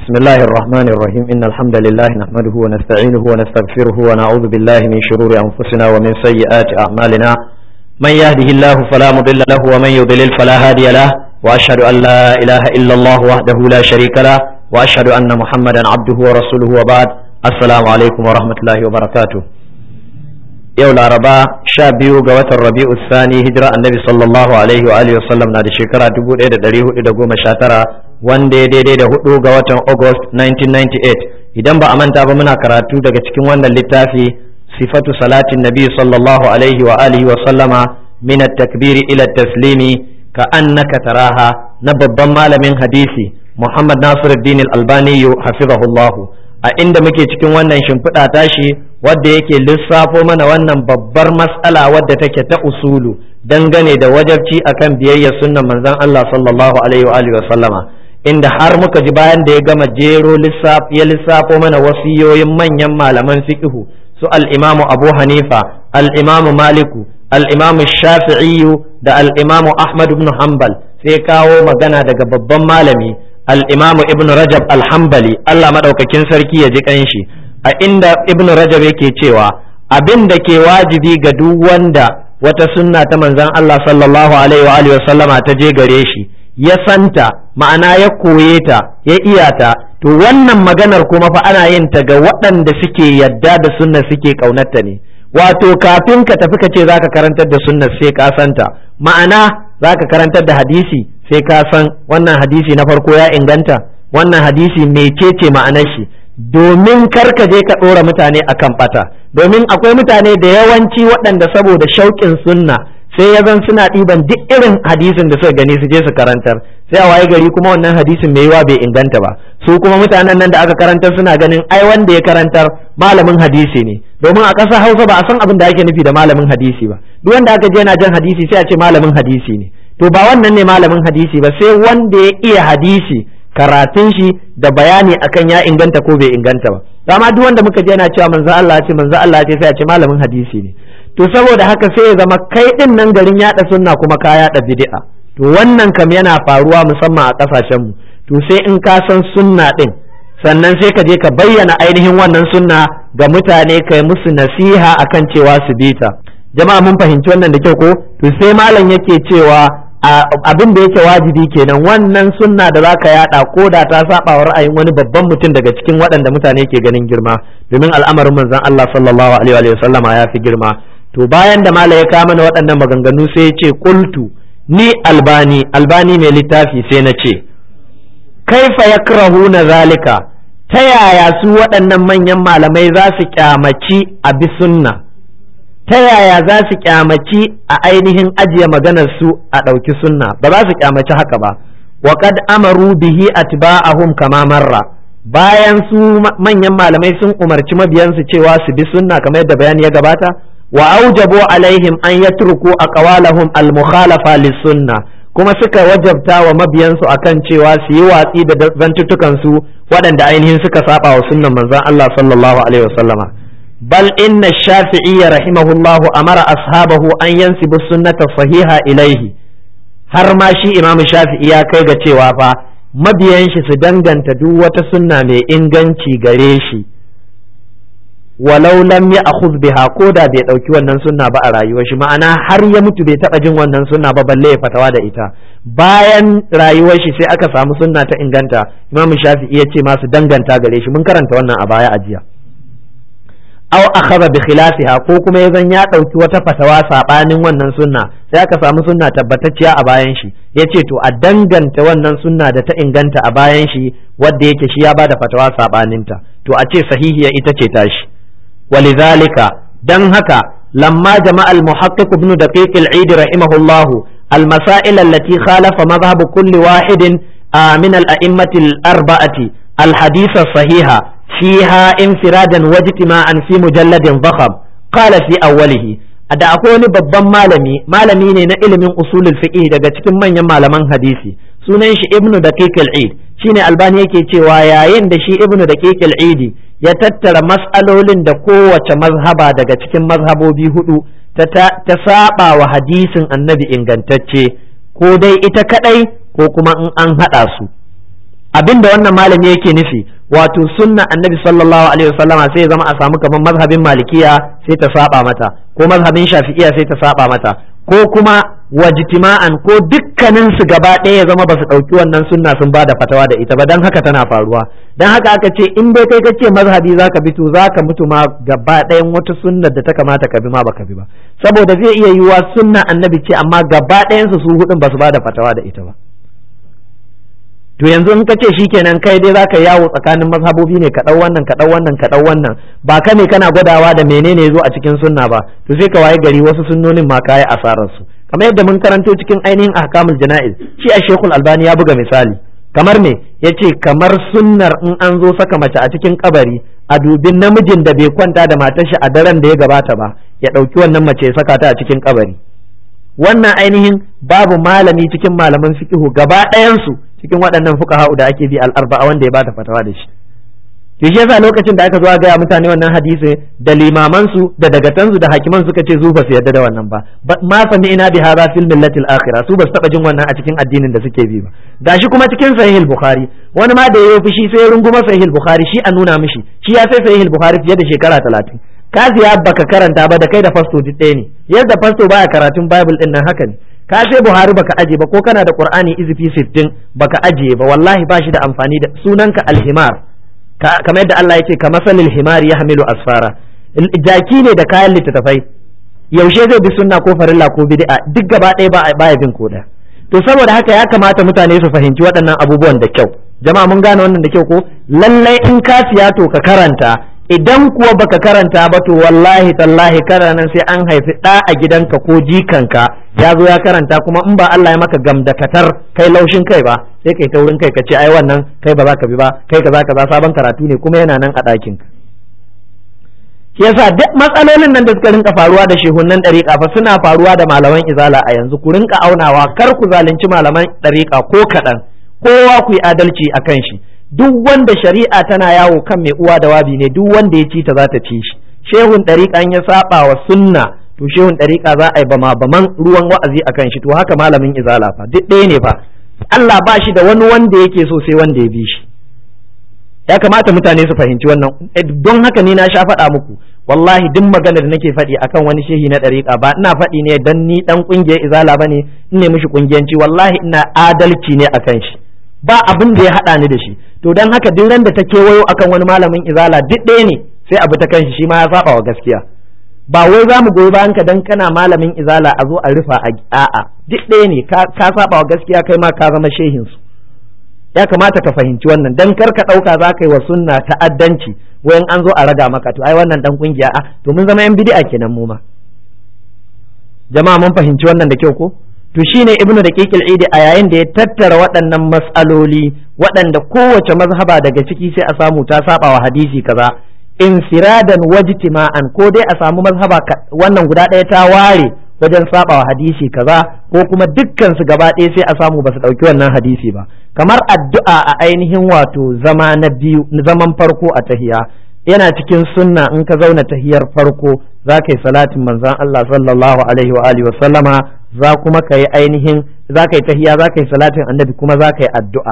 بسم الله الرحمن الرحيم إن الحمد لله نحمده ونستعينه ونستغفره ونعوذ بالله من شرور أنفسنا ومن سيئات أعمالنا من يهده الله فلا مضل له ومن يضلل فلا هادي له وأشهد أن لا إله إلا الله وحده لا شريك له وأشهد أن محمدا عبده ورسوله وبعد السلام عليكم ورحمة الله وبركاته yau laraba sha biyu ga watan rabi'u sani hijira annabi sallallahu alaihi wa alihi wasallam na da shekara 1419 wanda ya daidai da hudu ga watan august 1998 idan ba a manta ba muna karatu daga cikin wannan littafi sifatu salatin nabi sallallahu alaihi wa alihi wa sallama min at-takbiri ila at-taslimi ka annaka taraha na babban malamin hadisi muhammad nasiruddin al-albani hafizahullahu a inda muke cikin wannan shimfiɗa tashi wadda yake lissafo mana wannan babbar matsala wadda take ta usulu dangane da wajabci akan biyayyar sunnan manzon Allah sallallahu alaihi wa sallama inda har muka ji bayan da ya gama jero ya lissafo mana wasiyoyin manyan malaman fiqhu su al-imamu Abu Hanifa al-imamu Maliku al-imamu Shafi'i da al-imamu Ahmad ibn Hanbal sai kawo magana daga babban malami al-imamu Ibn Rajab al-Hanbali Allah madaukakin sarki ya ji kanshi a inda ibnu rajab yake cewa abin da ke wajibi ga duk wanda wata sunna ta manzon Allah sallallahu alaihi wa alihi sallama ta je gare shi ya santa ma'ana ya koye ta ya iya ta to wannan maganar kuma fa ana yin ta ga waɗanda suke yadda da sunna suke kaunarta ne wato kafin ka tafi ka ce zaka karantar da sunna sai ka santa ma'ana zaka karantar da hadisi sai ka san wannan hadisi na farko ya inganta wannan hadisi mecece ma'anar shi domin karka je ka ɗora mutane a kan ɓata domin akwai mutane da yawanci waɗanda saboda shauƙin sunna sai ya zan suna ɗiban duk irin hadisin da suka gani su je su karantar sai a waye gari kuma wannan hadisin mai yiwa bai inganta ba su kuma mutanen nan da aka karantar suna ganin ai wanda ya karantar malamin hadisi ne domin a ƙasar hausa ba a san abin da ake nufi da malamin hadisi ba duk wanda aka je yana jan hadisi sai a ce malamin hadisi ne to ba wannan ne malamin hadisi ba sai wanda ya iya hadisi karatun shi da bayani akan ya inganta ko bai inganta ba amma duk wanda muka je yana cewa manzo Allah ce manzo Allah ce sai a ce malamin hadisi ne to saboda haka sai ya zama kai din nan garin yada sunna kuma ka yada bid'a to wannan kam yana faruwa musamman a kasashen mu to sai in ka san sunna din sannan sai ka je ka bayyana ainihin wannan sunna ga mutane kai musu nasiha akan cewa su bi ta jama'a mun fahimci wannan da kyau ko to sai malam yake cewa abin da yake wajibi kenan wannan sunna da zaka yada ko da ta saba wa ra'ayin wani babban mutum daga cikin waɗanda mutane ke ganin girma domin al'amarin manzon Allah sallallahu alaihi wa sallama ya fi girma to bayan da mala ya kama mana waɗannan maganganu sai ya ce qultu ni albani albani mai littafi sai na ce kaifa yakrahuna zalika ta yaya su waɗannan manyan malamai za su kyamaci a bi sunna ta yaya za su kyamaci a ainihin ajiye maganar su a ɗauki sunna ba za su kyamaci haka ba wa qad amaru bihi atba'ahum kama marra bayan su manyan malamai sun umarci mabiyansu cewa su bi sunna kamar yadda bayani ya gabata wa aujabu alaihim an yatruku aqwalahum al-mukhalafa lis-sunna kuma suka wajabta wa mabiyansu akan cewa su yi watsi da zantutukan su waɗanda ainihin suka saba wa sunnan manzon Allah sallallahu alaihi wasallama بل إن الشافعي رحمه الله أمر أصحابه أن ينسبوا السنة الصحيحة إليه har ma shi imamu shafi'i ya kai ga cewa fa mabiyan shi su danganta duk wata sunna mai inganci gare shi walau lam ya akhuz biha ko da bai dauki wannan sunna ba a rayuwar shi ma'ana har ya mutu bai taba jin wannan sunna ba balle ya fatawa da ita bayan rayuwar shi sai aka samu sunna ta inganta imamu shafi'i ya ce ma su danganta gare shi mun karanta wannan a baya a jiya aw akhadha bi khilafiha ko kuma yazan ya dauki wata fatawa sabanin wannan sunna sai aka samu sunna tabbatacciya a bayan shi yace to a danganta wannan sunna da ta inganta a bayan shi wanda yake shi ya bada fatawa sabaninta to a ce sahihiya ita ce tashi walidhalika dan haka lamma jama'a al-muhaqqiq ibn daqiq al-eid rahimahullah al-masail allati khalafa madhhab kulli wahidin min al-a'immati al-arba'ati al-hadith as-sahiha فيها انفرادا واجتماعا في مجلد ضخم قال في أوله da akwai wani babban malami malami ne na ilimin usulul fiqh daga cikin manyan malaman hadisi sunan shi ibnu daqiq al-eid shine albani yake cewa yayin da shi ibnu daqiq al-eid ya tattara mas'alolin da kowace mazhaba daga cikin mazhabobi hudu ta ta saba wa hadisin annabi ingantacce ko dai ita kadai ko kuma in an hada su abinda wannan malami yake nufi wato sunna annabi sallallahu alaihi wasallama sai ya zama a samu kamar mazhabin malikiya sai ta saba mata ko mazhabin shafi'iya sai ta saba mata ko kuma wajtima'an ko dukkanin su gaba ɗaya ya zama ba su ɗauki wannan sunna sun ba da fatawa da ita ba dan haka tana faruwa dan haka aka ce in dai kai kace mazhabi zaka bi to zaka mutu ma gaba ɗayan wata sunnar da ta kamata ka bi ma baka bi ba saboda zai iya yiwuwa sunna annabi ce amma gaba ɗayan su su hudun ba su ba da fatawa da ita ba to yanzu in ka ce shikenan kai dai zaka yawo tsakanin mazhabobi ne ka dau wannan ka dau wannan ka dau wannan ba ka ne kana gwadawa da menene yazo a cikin sunna ba to sai ka waye gari wasu sunnonin ma kai asarar su kamar yadda mun karanto cikin ainihin ahkamul jana'iz shi a shekul albani ya buga misali kamar me yace kamar sunnar in an zo saka mace a cikin kabari a dubin namijin da bai kwanta da matar shi a daren da ya gabata ba ya dauki wannan mace ya saka ta a cikin kabari wannan ainihin babu malami cikin malaman fiqhu gaba ɗayan su cikin waɗannan fuqaha da ake bi al-arba'a wanda ya bata fatawa da shi to shi yasa lokacin da aka zo ga mutane wannan hadisi da limaman su da dagatan su da hakiman suka ce su ba su yarda da wannan ba ma sami ina bi hadha fil millati al-akhirah su ba su taba jin wannan a cikin addinin da suke bi ba gashi kuma cikin sahih al-bukhari wani ma da yayi fushi sai ya runguma sahih al-bukhari shi a nuna mishi shi ya sai sahih al-bukhari fiye da shekara 30 ka siya baka karanta ba da kai da fasto duk ɗaya ne yadda fasto baya karatun bible din nan haka ne ka sai buhari baka aje ba ko kana da qur'ani izifi 60 baka aje ba wallahi ba shi da amfani da sunanka alhimar kamar yadda Allah yake ka masalil himar ya hamilu asfara jaki ne da kayan littattafai yaushe zai bi sunna ko farilla ko bid'a duk gaba ɗaya ba baya bin koda to saboda haka ya kamata mutane su fahimci waɗannan abubuwan da kyau jama'a mun gane wannan da kyau ko lallai in ka siya to ka karanta idan kuwa baka karanta ba to wallahi tallahi kana nan sai an haifi ɗa a gidanka ko jikanka ya zo ya karanta kuma in ba Allah ya maka gamdakatar kai laushin kai ba sai kai ta wurin kai ka ce ai wannan kai ba za ka bi ba kai kaza kaza sabon karatu ne kuma yana nan a ɗakin ka shi yasa duk matsalolin nan da suka rinka faruwa da shehunan ɗariƙa fa suna faruwa da malaman izala a yanzu ku rinka aunawa kar ku zalunci malaman ɗariƙa ko kaɗan kowa ku yi adalci a kan shi duk wanda shari'a tana yawo kan mai uwa da wabi ne duk wanda ya ci ta za ta ci shi shehun ɗariƙa ya saba wa sunna to shehun ɗariƙa za a yi bama baman ruwan wa'azi a kan shi to haka malamin izala fa duk ɗaya ne fa Allah ba shi da wani wanda yake so sai wanda ya bi shi ya kamata mutane su fahimci wannan don haka ni na sha faɗa muku wallahi duk maganar da nake faɗi akan wani shehi na ɗariƙa ba ina faɗi ne dan ni dan ƙungiyar izala bane in ne mishi ƙungiyanci wallahi ina adalci ne akan shi ba abin da ya haɗa ni da shi to don haka duk ran da ta kewayo akan wani malamin izala duk ɗaya ne sai abu ta kanshi shi ma ya saba wa gaskiya ba wai za mu goyi bayan ka dan kana malamin izala a zo a rufa a a'a duk ɗaya ne ka saba wa gaskiya kai ma ka zama shehin su ya kamata ka fahimci wannan dan kar ka ɗauka za ka yi wa sunna ta'addanci wayan an zo a raga maka to ai wannan dan kungiya a to mun zama yan bid'a kenan mu ma jama'a mun fahimci wannan da kyau ko to shine ibnu da kekil idi a yayin da ya tattara waɗannan mas'aloli waɗanda kowace mazhaba daga ciki sai a samu ta saba wa hadisi kaza infiradan wajtima'an ko dai a samu mazhaba wannan guda ɗaya ta ware wajen saba wa hadisi kaza ko kuma dukkan su gaba ɗaya sai a samu ba su ɗauki wannan hadisi ba kamar addu'a a ainihin wato zama na biyu zaman farko a tahiya yana cikin sunna in ka zauna tahiyar farko za ka yi salatin manzon Allah sallallahu alaihi wa alihi wa sallama za kuma ka yi ainihin za ka yi tahiya za ka yi salatin annabi kuma za ka yi addu'a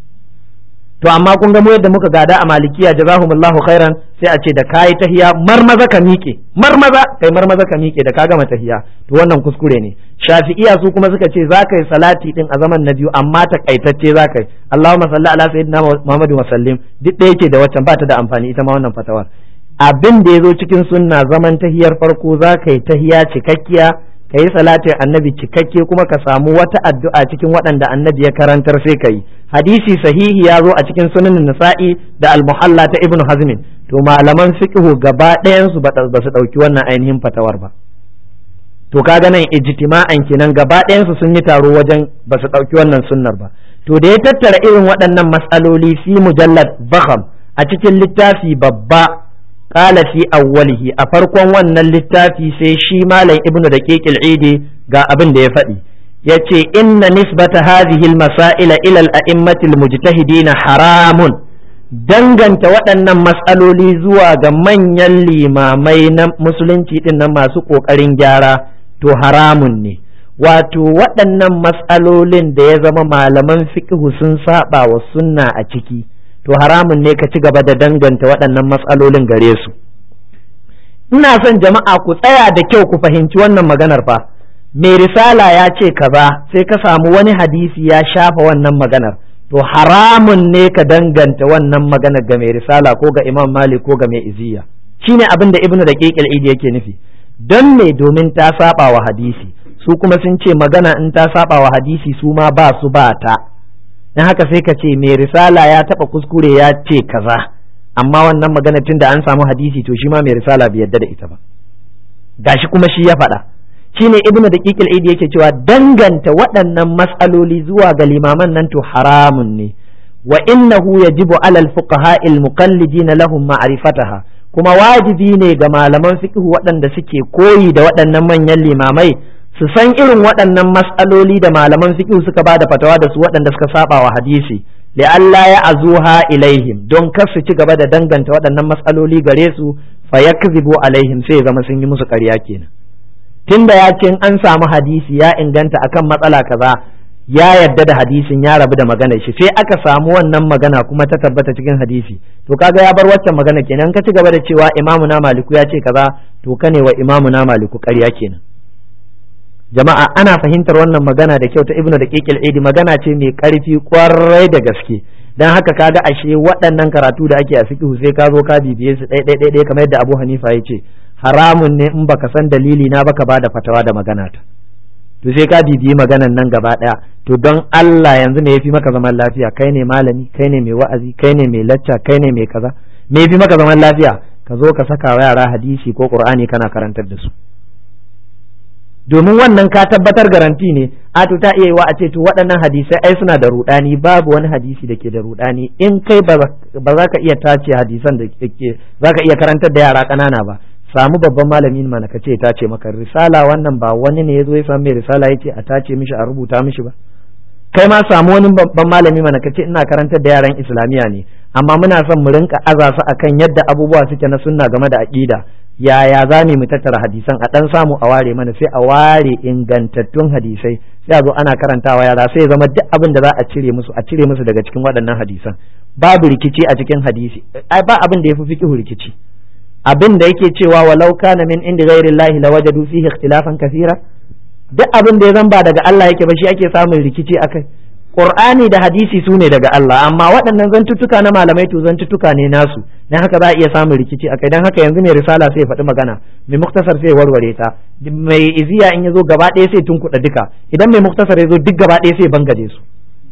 to amma kun ga mu yadda muka gada a malikiya jazahumullahu khairan sai a ce da kayi tahiya marmaza ka miƙe marmaza kai marmaza ka miƙe da ka gama tahiya to wannan kuskure ne shafi'iya su kuma suka ce za ka yi salati din a zaman na biyu amma takaitacce za ka yi Allahumma salli ala sayyidina Muhammadu wa sallim duk da yake da waccan ba ta da amfani ita ma wannan fatawar abin da ya zo cikin sunna zaman tahiyar farko za ka yi tahiya cikakkiya ka yi salatin annabi cikakke kuma ka samu wata addu'a cikin waɗanda annabi ya karantar sai ka yi hadisi sahihi ya zo a cikin sunan nasa'i da almuhalla ta ibnu hazmin to malaman fiqhu gaba ɗayan su ba su ɗauki wannan ainihin fatawar ba to kaga nan ijtima'an kenan gaba ɗayan su sun yi taro wajen ba su ɗauki wannan sunnar ba to da ya tattara irin waɗannan matsaloli fi mujallad bakham a cikin littafi babba qala fi awwalihi a farkon wannan littafi sai shi malam ibnu daqiq al-idi ga abin da ya faɗi yace inna nisbata hadhihi al-masaila ila al-a'immati al-mujtahidin haramun danganta waɗannan matsaloli zuwa ga manyan limamai na musulunci din nan masu ƙoƙarin gyara to haramun ne wato waɗannan matsalolin da ya zama malaman fiqhu sun saba wa sunna a ciki to haramun ne ka ci gaba da danganta waɗannan matsalolin gare su ina son jama'a ku tsaya da kyau ku fahimci wannan maganar fa mai risala ya ce kaza sai ka samu wani hadisi ya shafa wannan maganar to haramun ne ka danganta wannan maganar ga mai risala ko ga imam malik ko ga mai iziya shine abin da ibnu daqiqil idi yake nufi don me domin ta saba wa hadisi su kuma sun ce magana in ta saba wa hadisi su ma ba su ba ta dan haka sai ka ce mai risala ya taba kuskure ya ce kaza amma wannan magana tunda an samu hadisi to shi ma mai risala bai yadda da ita ba gashi kuma shi ya faɗa shine ibnu daqiqil idi yake cewa danganta waɗannan mas'aloli zuwa ga limaman nan to haramun ne wa innahu yajibu alal fuqaha al muqallidin lahum ma'rifataha kuma wajibi ne ga malaman fiqh waɗanda suke koyi da waɗannan manyan limamai su san irin waɗannan mas'aloli da malaman fiqh suka bada fatawa da su waɗanda suka saba wa hadisi li'alla ya azuha ilaihim don kar su ci gaba da danganta waɗannan mas'aloli gare su fa yakzibu alaihim sai zama sun yi musu ƙarya kenan tunda ya ce an samu hadisi ya inganta akan matsala kaza ya yadda da hadisin ya rabu da maganar shi sai aka samu wannan magana kuma ta tabbata cikin hadisi to kaga ya bar waccan magana kenan ka ci gaba da cewa imamu na maliku ya ce kaza to ka ne wa imamu na maliku ƙarya kenan jama'a ana fahimtar wannan magana da kyau ta ibnu da kekil idi magana ce mai karfi kwarai da gaske dan haka kaga ashe waɗannan karatu da ake a fiqh sai ka zo ka bibiye su ɗaya ɗaya ɗaya kamar yadda Abu Hanifa ya ce haramun ne in baka san dalili na baka bada fatawa da magana ta to sai ka bibiyi maganan nan gaba ɗaya to don Allah yanzu me yafi maka zaman lafiya kai ne malami kai ne mai wa'azi kai ne mai lacca kai ne mai kaza me yafi maka zaman lafiya ka zo ka saka wa yara hadisi ko qur'ani kana karantar da su domin wannan ka tabbatar garanti ne a to ta iya yiwa a ce to waɗannan hadisai ai suna da rudani babu wani hadisi da ke da rudani in kai ba za ka iya tace hadisan da ke za ka iya karantar da yara ƙanana ba samu babban malamin mana ka ce tace maka risala wannan ba wani ne ya zo ya samu mai risala ya ce a tace mishi a rubuta mishi ba kai ma samu wani babban malami mana ka ce ina karantar da yaran islamiyya ne amma muna son mu rinka aza su akan yadda abubuwa suke na sunna game da aqida yaya za mu tattara hadisan a dan samu a ware mana sai a ware ingantattun hadisai sai a zo ana karantawa yara sai ya zama duk abin da za a cire musu a cire musu daga cikin waɗannan hadisan babu rikici a cikin hadisi ai ba abin da yafi fiqhu rikici abin da yake cewa walau kana min indi ghairi llahi lawajadu fihi ikhtilafan kathira duk abin da ya zan ba daga Allah yake ba shi ake samun rikici akai Qur'ani da hadisi su ne daga Allah amma waɗannan zantuttuka na malamai to zantuttuka ne nasu dan haka za a iya samun rikici akai dan haka yanzu mai risala sai ya faɗi magana mai muktasar sai ya warware ta mai iziya in ya zo gaba ɗaya sai tunkuɗa duka idan mai muktasar ya zo duk gaba ɗaya sai ya bangaje su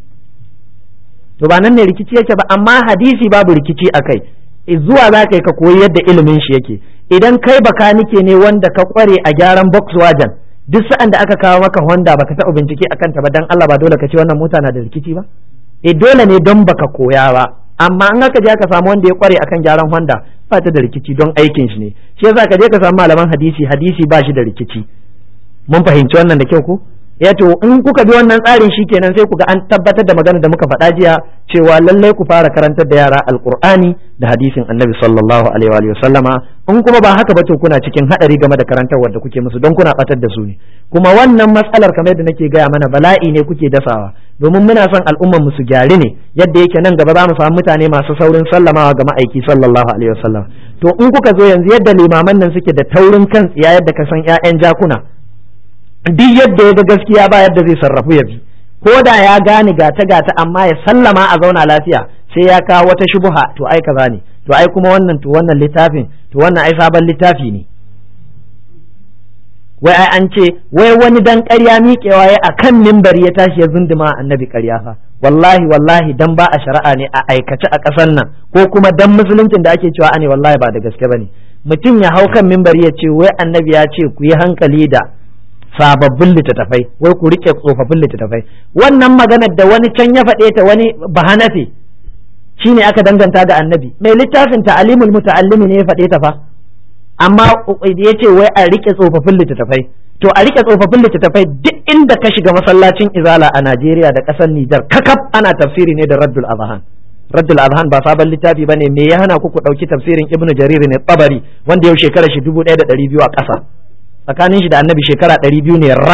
to ba nan ne rikici yake ba amma hadisi babu rikici akai zuwa za ka yi ka koyi yadda ilimin shi yake idan kai bakanike ne wanda ka kware a gyaran Volkswagen duk sa'an da aka kawo maka Honda baka taɓa bincike akan ta ba dan Allah ba dole ka ce wannan mota na da rikici ba eh dole ne don baka koya ba amma an aka je aka samu wanda ya kware akan gyaran Honda ba ta da rikici don aikin shi ne shi yasa ka je ka samu malaman hadisi hadisi ba shi da rikici mun fahimci wannan da kyau ko ya to in kuka bi wannan tsarin shi kenan sai ku ga an tabbatar da magana da muka faɗa jiya cewa lallai ku fara karantar da yara alqur'ani da hadisin annabi sallallahu alaihi wa sallama in kuma ba haka ba to kuna cikin hadari game da karantarwar da kuke musu don kuna batar da su ne kuma wannan matsalar kamar yadda nake gaya mana bala'i ne kuke dasawa domin muna son al'umman mu su gyari ne yadda yake nan gaba za mu samu mutane masu saurin sallamawa ga ma'aiki sallallahu alaihi wasallam to in kuka zo yanzu yadda limaman nan suke da taurin kan tsiya yadda ka san ƴaƴan jakuna duk yadda ya ga gaskiya ba yadda zai sarrafu ya bi ko da ya gane gata gata amma ya sallama a zauna lafiya sai ya kawo wata shubuha to ai kaza ne to ai kuma wannan to wannan littafin to wannan ai sabon littafi ne wai ai an ce wai wani dan ƙarya miƙewa ya a kan mimbari ya tashi ya zunduma annabi ƙarya fa wallahi wallahi dan ba a shari'a ne a aikace a ƙasar nan ko kuma dan musuluncin da ake cewa ane wallahi ba da gaske bane mutum ya hau kan mimbari ya ce wai annabi ya ce ku yi hankali da sababbin littattafai wai ku rike tsofaffin littattafai wannan maganar da wani can ya faɗe ta wani bahanafe shine aka danganta ga annabi mai littafin ta'alimul muta'allimi ne ya faɗe ta fa amma ya ce wai a rike tsofaffin littattafai to a rike tsofaffin littattafai duk inda ka shiga masallacin izala a Najeriya da ƙasar Nijar kakaf ana tafsiri ne da Raddul Azhan Raddul Azhan ba sabon littafi bane me ya hana ku ku ɗauki tafsirin Ibn Jarir ne Tabari wanda yau shekara shi dubu ɗaya da ɗari biyu a ƙasa tsakanin shi da annabi shekara ɗari biyu ne rak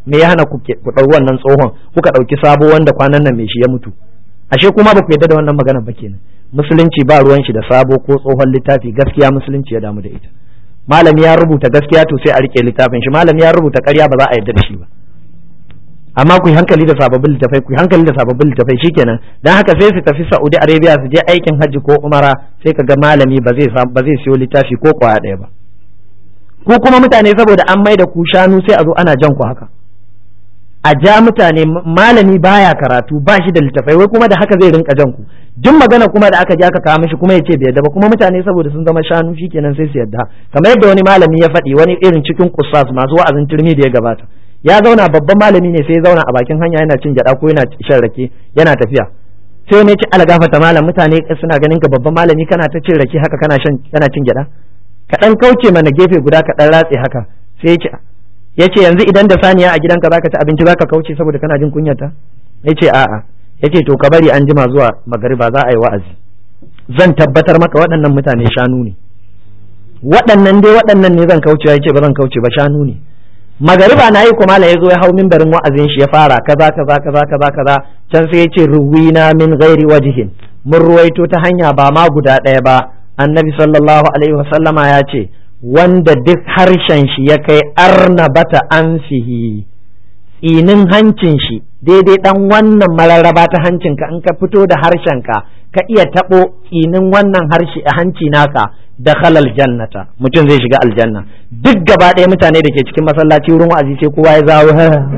me ya hana ku ɗau wannan tsohon kuka ɗauki sabo wanda kwanan nan mai shi ya mutu ashe kuma ba ku yadda da wannan magana ba kenan musulunci ba ruwan shi da sabo ko tsohon littafi gaskiya musulunci ya damu da ita malami ya rubuta gaskiya to sai a rike littafin shi malami ya rubuta ƙarya ba za a yarda da shi ba amma ku yi hankali da sababbin littafai ku yi hankali da sababbin littafai shikenan dan haka sai su tafi Saudi Arabia su je aikin hajji ko umara sai kaga malami ba zai ba zai siyo littafi ko kwaya ɗaya ba ku kuma mutane saboda an mai da ku shanu sai a zo ana jan ku haka a ja mutane malami baya karatu ba shi da littafai wai kuma da haka zai rinka jan ku duk magana kuma da aka je aka kawo mishi kuma ya ce bai yadda ba kuma mutane saboda sun zama shanu shikenan sai su yadda kamar yadda wani malami ya faɗi wani irin cikin kusas masu wa'azin turmi da ya gabata ya zauna babban malami ne sai ya zauna a bakin hanya yana cin gyada ko yana shan rake yana tafiya sai ne ci algafata malam mutane suna ganin ka babban malami kana ta cin rake haka kana shan kana cin gyada ka dan kauce mana gefe guda ka dan ratse haka sai ya ce ya ce yanzu idan da saniya a gidanka zaka ci abinci zaka kauce saboda kana jin kunyata ya ce a'a ya ce to ka bari an jima zuwa magariba za a yi wa'azi zan tabbatar maka waɗannan mutane shanu ne waɗannan dai waɗannan ne zan kauce ya ce ba zan kauce ba shanu ne magariba na yi kuma ya zo ya hau mimbarin wa'azin shi ya fara kaza kaza kaza kaza kaza can sai ya ce ruwina min ghairi wajihin mun ruwaito ta hanya ba ma guda ɗaya ba annabi sallallahu alaihi wasallama ya ce wanda duk harshen shi ya kai arnabata anfihi tsinin hancin shi daidai dan wannan mararraba ta hancinka in ka fito da harshenka ka iya taɓo tsinin wannan harshe a hanci naka da halal jannata mutum zai shiga aljanna duk gaba ɗaya mutane da ke cikin masallaci wurin wa'azi sai kowa ya zawo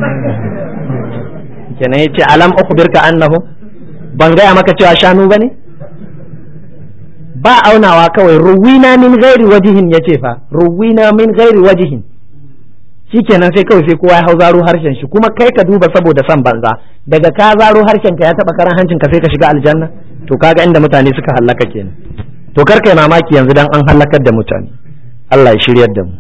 kenan yace alam ukhbirka annahu ban gaya maka cewa shanu bane ba aunawa kawai ruwina min ghairi wajihin yace fa ruwina min ghairi wajihin shikenan sai kawai sai kowa ya hau zaro harshen shi kuma kai ka duba saboda son banza daga ka zaro harshen ka ya taba karan hancin ka sai ka shiga aljanna to kaga inda mutane suka hallaka kenan to kar kai mamaki yanzu dan an halakar da mutane Allah ya shiryar da mu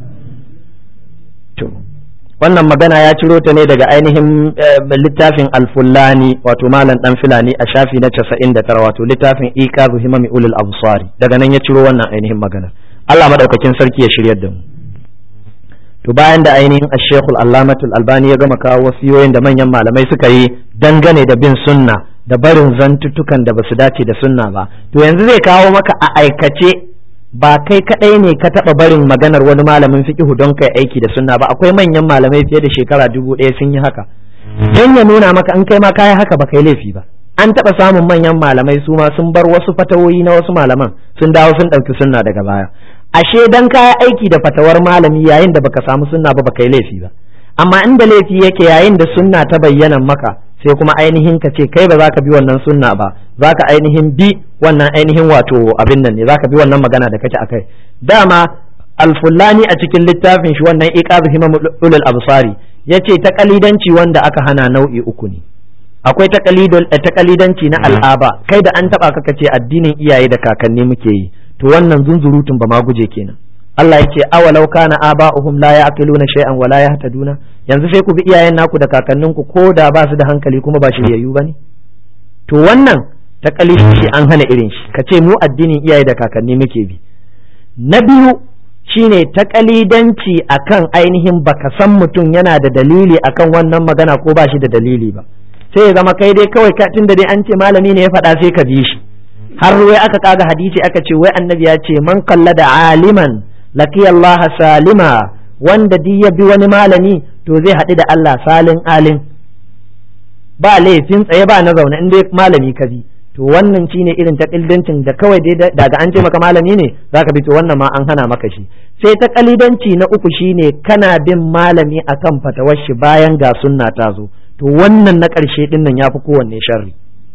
to wannan magana ya ciro ta ne daga ainihin littafin alfullani wato malam dan filani a shafi na 99 wato littafin iqazu himami ulul absari daga nan ya ciro wannan ainihin magana Allah madaukakin sarki ya shiryar da mu to bayan da ainihin ashekul allamatul albani ya gama kawo wasiyoyin da manyan malamai suka yi dangane da bin sunna da barin zantuttukan da basu dace da sunna ba to yanzu zai kawo maka a aikace ba kai kadai ne ka taba barin maganar wani malamin fiqihu don kai aiki da sunna ba akwai manyan malamai fiye da shekara dubu ɗaya sun yi haka don ya nuna maka an kai ma kayi haka ba kai laifi ba an taba samun manyan malamai su ma sun bar wasu fatawoyi na wasu malaman sun dawo sun ɗauki sunna daga baya ashe dan kaya aiki da fatawar malami yayin da baka samu sunna ba baka yi laifi ba amma inda laifi yake yayin da sunna ta bayyana maka sai kuma ainihin ka ce kai ba za ka bi wannan sunna ba za ka ainihin bi wannan ainihin wato abin nan ne za ka bi wannan magana da kake akai dama alfullani a cikin littafin shi wannan iqazu himam ulul absari yace ta kalidanci wanda aka hana nau'i uku ne akwai takalidanci na al'aba kai da an taba ka ce addinin iyaye da kakanni muke yi to wannan zunzurutun ba ma guje kenan Allah ya ce awalau kana aba'uhum la ya'qiluna shay'an wa la yahtaduna yanzu sai ku bi iyayen naku da kakanninku ko da ba su da hankali kuma ba shiryayyu bane to wannan takalidanci an hana irin shi ka ce mu addinin iyaye da kakanni muke bi na biyu shine takalidanci akan ainihin baka san mutum yana da dalili akan wannan magana ko ba shi da dalili ba sai ya zama kai dai kawai tun da dai an ce malami ne ya faɗa sai ka bi shi har wai aka kaga hadisi aka ce wai annabi ya ce man kalla da aliman laki Allah salima wanda duk ya bi wani malami to zai haɗu da Allah salin alin ba laifin tsaye ba na zaune in dai malami ka bi to wannan shine irin ta ƙildancin da kawai dai daga an ce maka malami ne zaka bi to wannan ma an hana maka shi sai ta ƙalidanci na uku shine kana bin malami akan fatawar shi bayan ga sunna ta zo to wannan na ƙarshe ɗin nan ya fi kowanne sharri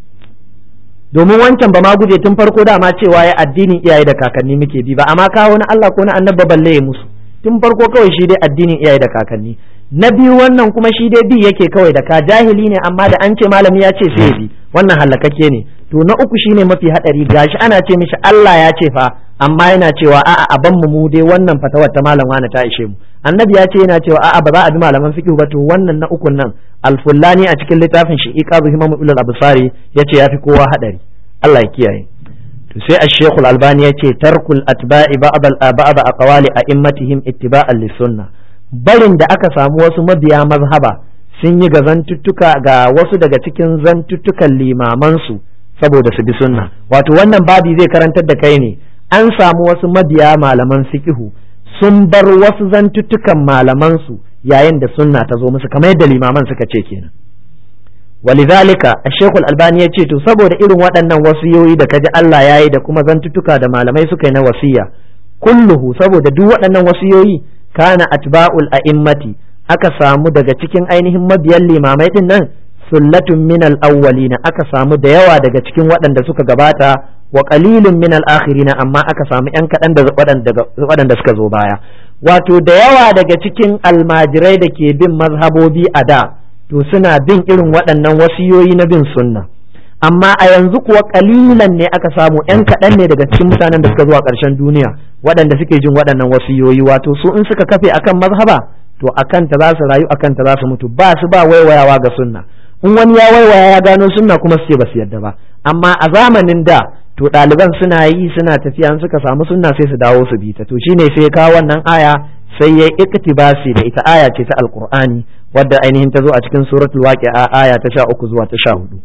domin wancan ba ma guje tun farko dama cewa ya addinin iyaye da kakanni muke bi ba amma kawo na Allah ko na annabba balle ya musu tun farko kawai shi dai addinin iyaye da kakanni na biyu wannan kuma shi dai bi yake kawai da ka jahili ne amma da an ce malami ya ce sai bi wannan halakakke ne to na uku shine mafi hadari gashi ana ce mishi Allah ya ce fa amma yana cewa a'a a ban mu dai wannan fatawar ta malam wani ta ishe mu annabi ya ce yana cewa a'a ba za a bi malaman fiqh ba to wannan na ukun nan alfullani a cikin littafin shi iqazu himamu ulul absari yace yafi kowa hadari Allah ya kiyaye to sai ash-shaykh al-albani yace tarkul atba'i ba'd al-ba'd aqwali a'immatihim ittiba'an lis-sunnah barin da aka samu wasu mabiya mazhaba sun yi ga zantuttuka ga wasu daga cikin zantuttukan limamansu saboda su bi sunna wato wannan babi zai karantar da kai ne an samu wasu mabiya malaman fiqihu sun bar wasu zantuttukan malamansu yayin da sunna ta zo musu kamar yadda limaman suka ce kenan walidhalika ash-shaykh al-albani ya ce to saboda irin waɗannan wasiyoyi da kaji Allah yayi da kuma zantuttuka da malamai suka yi na wasiya kulluhu saboda duk waɗannan wasiyoyi kana atba'ul a'immati aka samu daga cikin ainihin mabiyan limamai din nan sullatun min al-awwalina aka samu da yawa daga cikin waɗanda suka gabata wa qalilun min al-akhirina amma aka samu yan kaɗan da waɗanda suka zo baya wato da yawa daga cikin almajirai da ke bin mazhabobi a da to suna bin irin waɗannan wasiyoyi na bin sunna amma a yanzu kuwa kalilan ne aka samu yan kaɗan ne daga cikin mutanen da suka zuwa ƙarshen duniya waɗanda suke jin waɗannan wasiyoyi wato su in suka kafe akan mazhaba to akan ta za su rayu akan ta za su mutu ba su ba waiwayawa ga sunna in wani ya waiwaya ya gano sunna kuma su ce ba su yadda ba amma a zamanin da to ɗaliban suna yi suna tafiya in suka samu sunna sai su dawo su bi ta to shine sai kawo wannan aya sai ya iktibasi da ita aya ce ta alqur'ani wadda ainihin ta zo a cikin suratul waqi'a aya ta 13 zuwa ta 14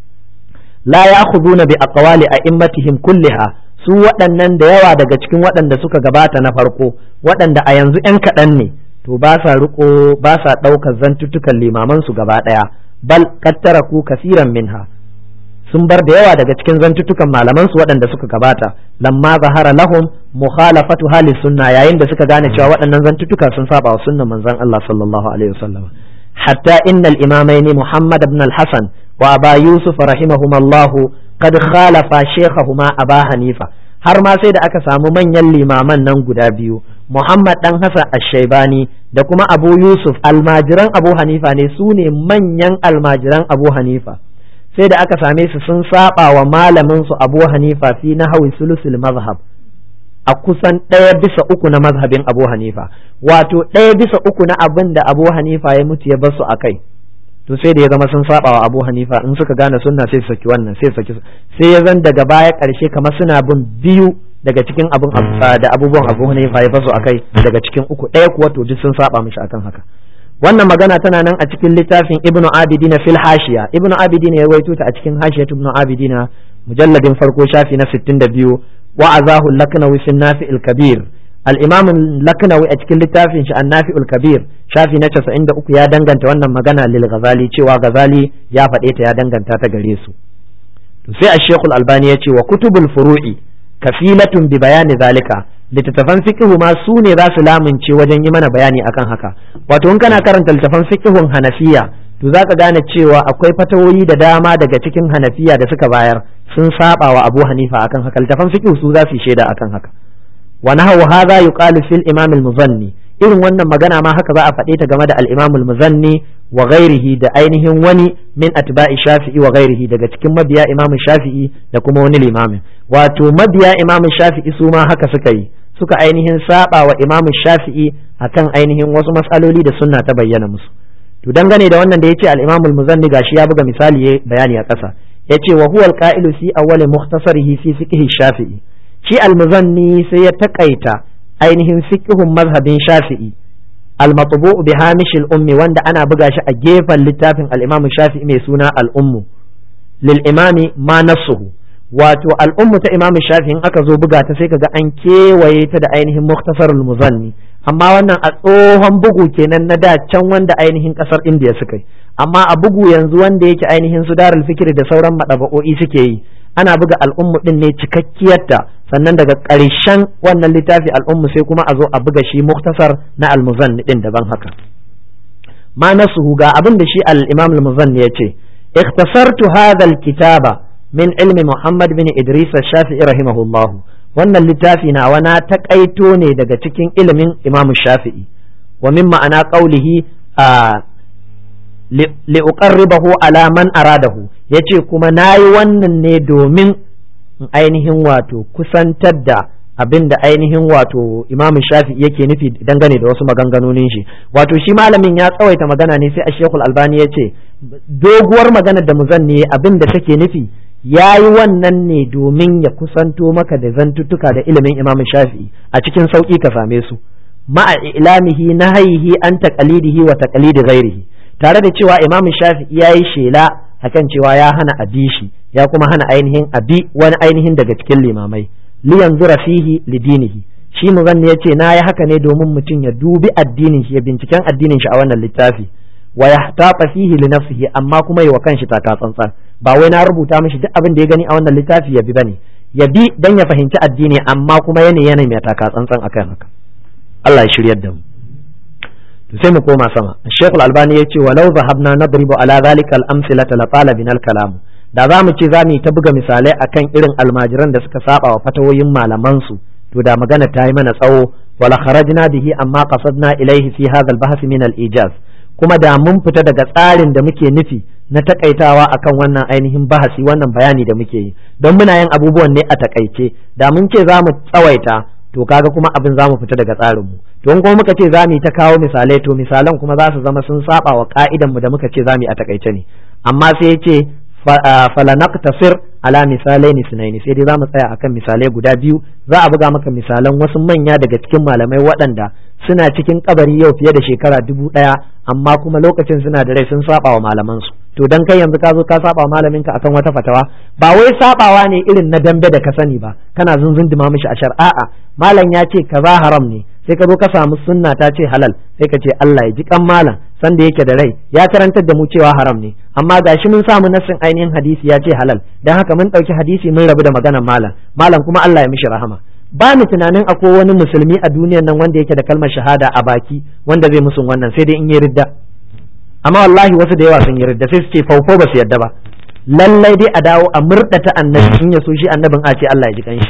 la ya'khuduna bi aqwali a'immatihim kulliha su waɗannan da yawa daga cikin waɗanda suka gabata na farko waɗanda a yanzu 'yan kaɗan ne to ba sa riko ba sa ɗaukar zantuttukan limaman su gaba ɗaya bal kattaraku kasiran minha sun bar da yawa daga cikin zantuttukan malaman su waɗanda suka gabata lamma zahara lahum mukhalafatu hali sunna yayin da suka gane cewa waɗannan zantuttuka sun saba wa sunnan manzon Allah sallallahu alaihi wasallam hatta innal imamaini Muhammad ibn al-Hasan wa Aba Yusuf rahimahumullah qad khalafa shaykhahuma Aba Hanifa har ma sai da aka samu manyan limaman nan guda biyu Muhammad dan Hassan Ash-Shaybani da kuma Abu Yusuf almajiran Abu Hanifa ne su ne manyan almajiran Abu Hanifa sai da aka same su sun saba wa malamin su Abu Hanifa fi nahwi sulusul mazhab a kusan ɗaya bisa uku na mazhabin Abu Hanifa wato ɗaya bisa uku na abin da Abu Hanifa ya mutu ya bar su akai to sai da ya zama sun saba wa Abu Hanifa in suka gane sunna sai su saki wannan sai saki sai ya zan daga baya ƙarshe kamar suna bin biyu daga cikin abin da abubuwan Abu Hanifa ya basu akai daga cikin uku ɗaya kuwa to duk sun saba mishi akan haka wannan magana tana nan a cikin littafin Ibn Abidin fil Hashiya Ibn Abidin ya rawaito ta a cikin Hashiyat Ibn Abidin mujalladin farko shafi na 62 wa azahu laknawi fi nafi'il kabir al-imam laknawi a cikin littafin shi an-nafi'ul kabir shafi na 93 ya danganta wannan magana lil ghazali cewa ghazali ya faɗe ta ya danganta ta gare su to sai ash-shaykh al-albani ya ce wa kutubul furu'i kafilatun bi bayani zalika littattafan fiqhu ma su ne za su lamunce wajen yi mana bayani akan haka wato in kana karanta littattafan fiqhun hanafiya to zaka gane cewa akwai fatawoyi da dama daga cikin hanafiya da suka bayar sun saba wa abu hanifa akan haka littattafan fiqhu su za su yi shaida akan haka wa nahawu hadha yuqalu fil imam al-muzanni irin wannan magana ma haka za a faɗe ta game da al-imam al-muzanni wa ghairihi da ainihin wani min atba'i shafi'i wa ghairihi daga cikin mabiya imam shafi'i da kuma wani limamin wato mabiya imam shafi'i su ma haka suka yi suka ainihin saba wa imam shafi'i akan ainihin wasu matsaloli da sunna ta bayyana musu to dangane da wannan da yace al-imam al-muzanni gashi ya buga misali ya bayani a ƙasa yace wa huwa al-qa'ilu fi awwal mukhtasarihi fi fiqh shafi'i shi al-muzanni sai ya takaita ainihin fiqhun mazhabin shafi'i al-matbu' bi hamish al-ummi wanda ana buga shi a gefen littafin al-imam shafi'i mai suna al-ummu lil imami ma nasuhu wato al-ummu ta imam shafi'i in aka zo buga ta sai kaga an kewaye ta da ainihin mukhtasarul muzanni amma wannan a tsohon bugu kenan na da can wanda ainihin kasar indiya suka yi amma a bugu yanzu wanda yake ainihin su darul fikiri da sauran madaba'o'i suke yi ana buga al'ummu din ne cikakkiyarta sannan daga ƙarshen wannan littafi al'ummu sai kuma a zo a buga shi muktasar na almuzanni din daban haka ma nasuhu ga abin da shi al-imam al-muzanni yace ikhtasartu hadha al-kitaba min ilmi muhammad bin idris shafi'i rahimahullah wannan littafi na wana takaito ne daga cikin ilimin imam shafi'i wa min ma'ana qawlihi li'uqarribahu ala man aradahu yace kuma nayi wannan ne domin ainihin wato kusantar da abin da ainihin wato imam shafi yake nufi dangane da wasu maganganonin shi wato shi malamin ya tsawaita magana ne sai a shekul albani ya ce doguwar maganar da muzanni abin da take nufi ya yi wannan ne domin ya kusanto maka da zantuttuka da ilimin imam shafi a cikin sauƙi ka same su ma'a ilamihi nahayihi an taqalidihi wa taqalidi ghairihi tare da cewa imam shafi'i ya yi shela akan cewa ya hana abi shi ya kuma hana ainihin abi wani ainihin daga cikin limamai liyan zura fihi lidinihi shi muzanni ya ce na yi haka ne domin mutum ya dubi addinin shi ya binciken addinin shi a wannan littafi wa yahtafa fihi li nafsihi amma kuma yi wa kanshi taka tsantsan ba wai na rubuta mishi duk abin da ya gani a wannan littafi ya bi bane ya bi dan ya fahimci addini amma kuma yana yana mai taka tsantsan akan haka Allah ya shiryar da mu to sai mu koma sama Sheikh Al-Albani ya ce walau zahabna nadribu ala zalika al-amsilata la qala bin al-kalam da za mu ce za mu yi ta buga misalai akan irin almajiran da suka saba wa fatawoyin malaman su to da magana ta yi mana tsawo wala kharajna bihi amma qasadna ilayhi fi hadha al-bahth min al-ijaz kuma da mun fita daga tsarin da muke nufi na takaitawa akan wannan ainihin bahasi wannan bayani da muke yi don muna yin abubuwan ne a takaice da mun ce za mu tsawaita to kaga kuma abin za mu fita daga tsarinmu to in kuma muka ce za mu yi ta kawo misalai to misalan kuma za su zama sun saba wa ka'idan mu da muka ce za mu yi a takaice ne amma sai ya ce falanaktasir ala misalai ne sunaini sai dai za mu tsaya akan misalai guda biyu za a buga maka misalan wasu manya daga cikin malamai waɗanda suna cikin kabari yau fiye da shekara dubu ɗaya amma kuma lokacin suna da rai sun saba wa malamansu to dan kai yanzu ka zo ka saba wa malaminka akan wata fatawa ba wai sabawa ne irin na dambe da ka sani ba kana zunzunduma mishi ashar a'a malam ya ce kaza haram ne sai ka zo ka samu sunna ta ce halal sai ka ce Allah ya ji kan malam sanda yake da rai ya karantar da mu cewa haram ne amma gashi mun samu nassin ainihin hadisi ya ce halal dan haka mun ɗauki hadisi mun rabu da maganar malam malam kuma Allah ya mishi rahama ba ni tunanin akwai wani musulmi a duniyar nan wanda yake da kalmar shahada a baki wanda zai musun wannan sai dai in yi ridda amma wallahi wasu da yawa sun yi ridda sai su ce faufo ba su yadda ba lallai dai a dawo a murɗa ta annabi in ya so shi annabin a ce Allah ya ji kanshi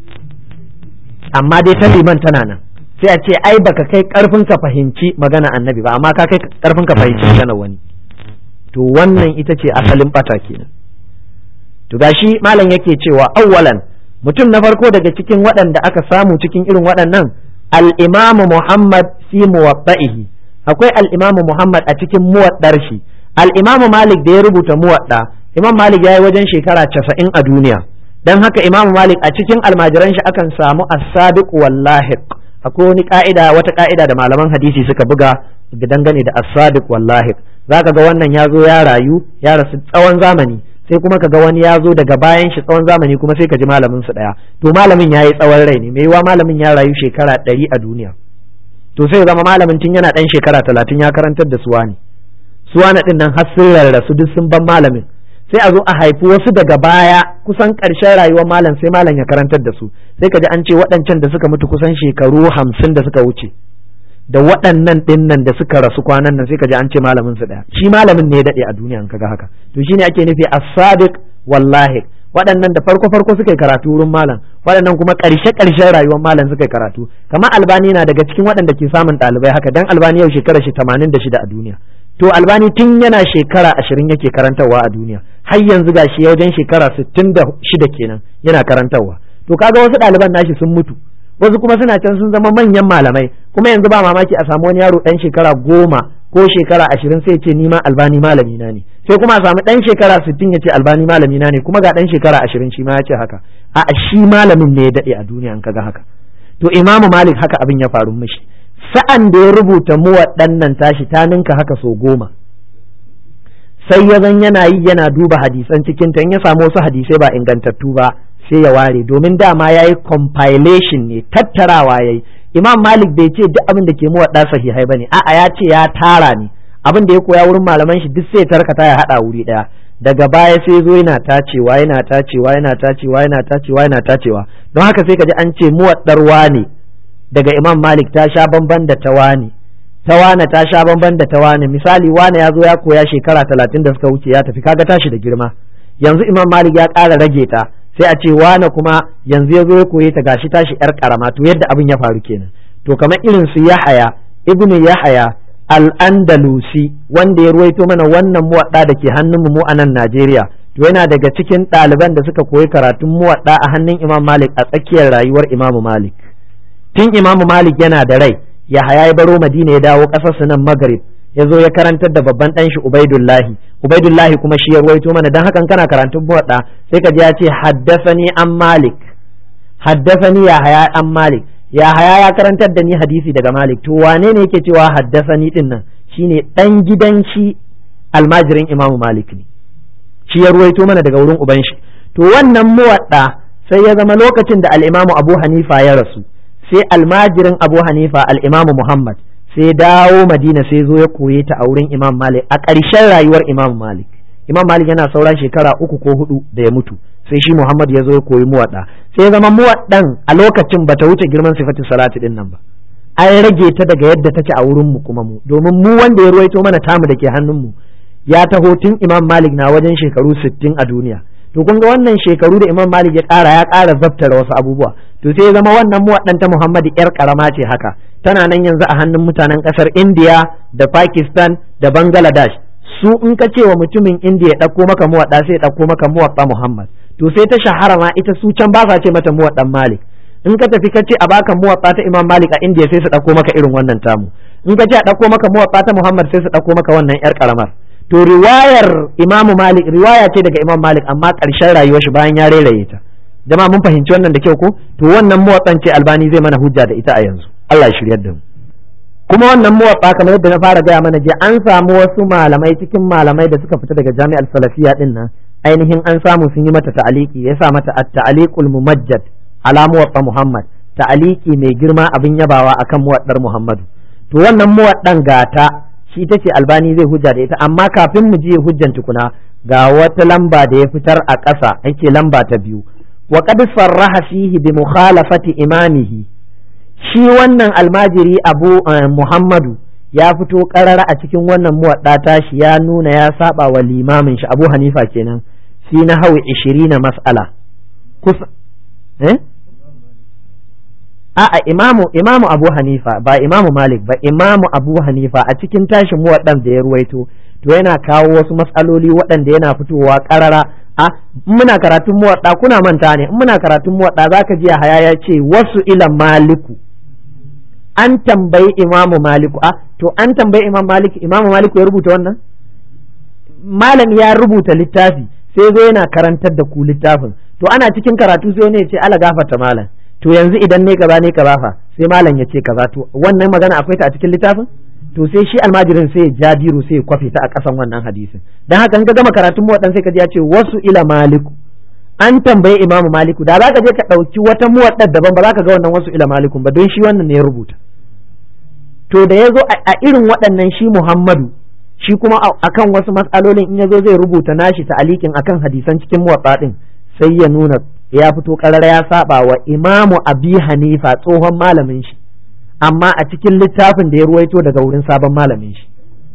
amma dai ta liman tana nan sai a ce ai baka kai karfin ka fahimci magana annabi ba amma ka kai karfin ka fahimci magana wani to wannan ita ce asalin bata kenan to gashi malam yake cewa awwalan mutum na farko daga cikin waɗanda aka samu cikin irin waɗannan al-imamu Muhammad fi muwatta'ihi akwai al-imamu Muhammad a cikin muwaddar shi al-imamu Malik da ya rubuta muwadda imam Malik ya yi wajen shekara casa'in a duniya dan haka imamu Malik a cikin almajiran shi akan samu as-sadiq wallahi akwai wani ka'ida wata ka'ida da malaman hadisi suka buga da dangane da as-sadiq wallahi zaka ga wannan ya zo ya rayu ya rasu tsawon zamani sai kuma ka ga wani ya zo daga bayan shi tsawon zamani kuma sai ka ji malamin su daya to malamin ya yi tsawon rai ne mai yiwa malamin ya rayu shekara ɗari a duniya to sai zama malamin tun yana ɗan shekara talatin ya karantar da suwani suwana ɗin nan har sun rarrasu duk sun ban malamin sai a zo a haifi wasu daga baya kusan ƙarshen rayuwar malam sai malam ya karantar da su sai ka ji an ce waɗancan da suka mutu kusan shekaru hamsin da suka wuce da waɗannan ɗinnan da suka rasu kwanan nan sai ka ji an ce malamin su ɗaya shi malamin ne ya daɗe a duniya in kaga haka to shine ake nufi as-sadiq wallahi waɗannan da farko farko suka yi karatu wurin malam waɗannan kuma ƙarshe ƙarshen rayuwar malam suka yi karatu kamar albani na daga cikin waɗanda ke samun ɗalibai haka dan albani yau shekara shi tamanin da shida a duniya to albani tun yana shekara ashirin yake karantarwa a duniya har yanzu ga shi wajen shekara sittin da shida kenan yana karantarwa to kaga wasu ɗaliban nashi sun mutu wasu kuma suna can sun zama manyan malamai kuma yanzu ba mamaki a samu wani yaro ɗan shekara goma ko shekara ashirin sai ce ni ma albani malami na ne sai kuma a samu ɗan shekara sittin ya ce albani malami na ne kuma ga ɗan shekara ashirin shi ma ya ce haka a shi malamin ne ya daɗe a duniya in kaga haka to imamu malik haka abin ya faru mishi sa'an da ya rubuta mu waɗannan tashi ta ninka haka so goma sai ya zan yana yi yana duba hadisan cikin ta in ya samu wasu hadisai ba ingantattu ba sai ya ware domin dama ya yi compilation ne tattarawa ya yi imam malik bai ce duk abin da ke mu waɗa sahihai ba ne a'a ya ce ya tara ne abin da ya koya wurin malaman shi duk sai ya tarkata ya haɗa wuri ɗaya daga baya sai zo yana tacewa yana tacewa yana tacewa yana tacewa yana tacewa don haka sai ka ji an ce muwaɗar ne daga imam malik ta sha bamban da ta wane ta wane ta sha bamban da ta wane misali wane ya zo ya koya shekara talatin da suka wuce ya tafi kaga tashi da girma yanzu imam malik ya ƙara rage ta sai a ce wane kuma yanzu ya zo ya koye ta gashi tashi yar karama to yadda abin ya faru kenan to kamar irin su yahaya ibnu yahaya al-andalusi wanda ya ruwaito mana wannan muwadda da ke hannun mu a nan Najeriya to yana daga cikin ɗaliban da suka koyi karatun muwadda a hannun Imam Malik a tsakiyar rayuwar Imam Malik tun Imam Malik yana da rai Yahaya ya baro Madina ya dawo ƙasar su nan Maghrib ya zo ya karantar da babban ɗan shi Ubaidullahi Ubaidullahi kuma shi ya ruwaito mana dan hakan kana karantun muwadda sai ka ji ya ce haddasani an Malik haddasani Yahaya an Malik Yahaya ya karantar da ni hadisi daga Malik to wane ne yake cewa haddasani din nan shine dan gidan shi almajirin Imam Malik ne shi ya ruwaito mana daga wurin uban shi to wannan muwadda sai ya zama lokacin da al-Imam Abu Hanifa ya rasu sai almajirin Abu Hanifa al-Imam Muhammad sai dawo Madina sai zo ya koye ta a wurin Imam Malik a ƙarshen rayuwar Imam Malik Imam Malik yana saura shekara uku ko hudu da ya mutu sai shi Muhammad ya zo ya koyi muwadda sai ya zama muwaddan a lokacin bata wuce girman sifatin salati din nan ba an rage ta daga yadda take a wurin mu kuma mu domin mu wanda ya ruwaito mana tamu da ke hannun mu ya taho tun Imam Malik na wajen shekaru 60 a duniya to kun ga wannan shekaru da Imam Malik ya ƙara ya ƙara zabtara wasu abubuwa to sai ya zama wannan muwaddan ta Muhammad yar karama ce haka tana nan yanzu a hannun mutanen ƙasar India da Pakistan da Bangladesh su in ka ce wa mutumin India ya ɗauko maka muwadda sai ya ɗauko maka muwadda Muhammad to sai ta shahara ma ita su can ba sa ce mata muwaddan Malik in ka tafi ka ce a baka muwatsa ta Imam Malik a India sai su dauko maka irin wannan tamu in ka ce a dauko maka muwatsa ta Muhammad sai su dauko maka wannan yar karamar to riwayar Imam Malik riwaya ce daga Imam Malik amma karshen rayuwar shi bayan ya reraye ta jama'a mun fahimci wannan da kyau ko to wannan muwatsan ce Albani zai mana hujja da ita a yanzu Allah ya shiryar da mu kuma wannan muwatsa kamar yadda na fara gaya mana je an samu wasu malamai cikin malamai da suka fita daga Jami'ar Salafiya din nan ainihin an samu sun yi mata ta'aliki ya sa mata at-ta'aliqul mumajjad ala muwatta Muhammad ta'aliki mai girma abin yabawa akan muwaddar Muhammadu to wannan muwaddan gata shi tace Albani zai hujja da ita amma kafin mu je hujjan tukuna ga wata lamba da ya fitar a ƙasa yake lamba ta biyu wa qad sarraha fihi bi mukhalafati imamihi shi wannan almajiri Abu Muhammadu ya fito karara a cikin wannan muwadda tashi ya nuna ya saba wa limamin shi Abu Hanifa kenan fi na hawi 20 mas'ala kusa eh a'a imamu imamu abu hanifa ba imamu malik ba imamu abu hanifa a cikin tashin muwaddan da ya ruwaito to yana kawo wasu matsaloli waɗanda yana fitowa ƙarara a muna karatun muwadda kuna manta ne in muna karatun muwadda zaka ji haya ya ce wasu ila maliku an tambayi imamu maliku a to an tambayi imam maliku imamu maliku ya rubuta wannan malam ya rubuta littafi sai zo yana karantar da ku littafin to ana cikin karatu sai wani ya ce ala gafarta malam to yanzu idan ne kaza ne kaza fa sai malam ya ce kaza to wannan magana akwai ta a cikin littafin to sai shi almajirin sai ya ja biro sai ya kwafe ta a kasan wannan hadisin dan haka in ka gama karatun muwaddan sai ka ji ya ce wasu ila maliku an tambaye imamu maliku da za ka je ka ɗauki wata muwaddar daban ba za ka ga wannan wasu ila malikun ba don shi wannan ne ya rubuta to da ya zo a irin waɗannan shi muhammadu shi kuma akan wasu matsalolin in ya zo zai rubuta nashi ta alikin akan hadisan cikin muwatsa din sai ya nuna ya fito karar ya saba wa imamu abi hanifa tsohon malamin shi amma a cikin littafin da ya ruwaito daga wurin sabon malamin shi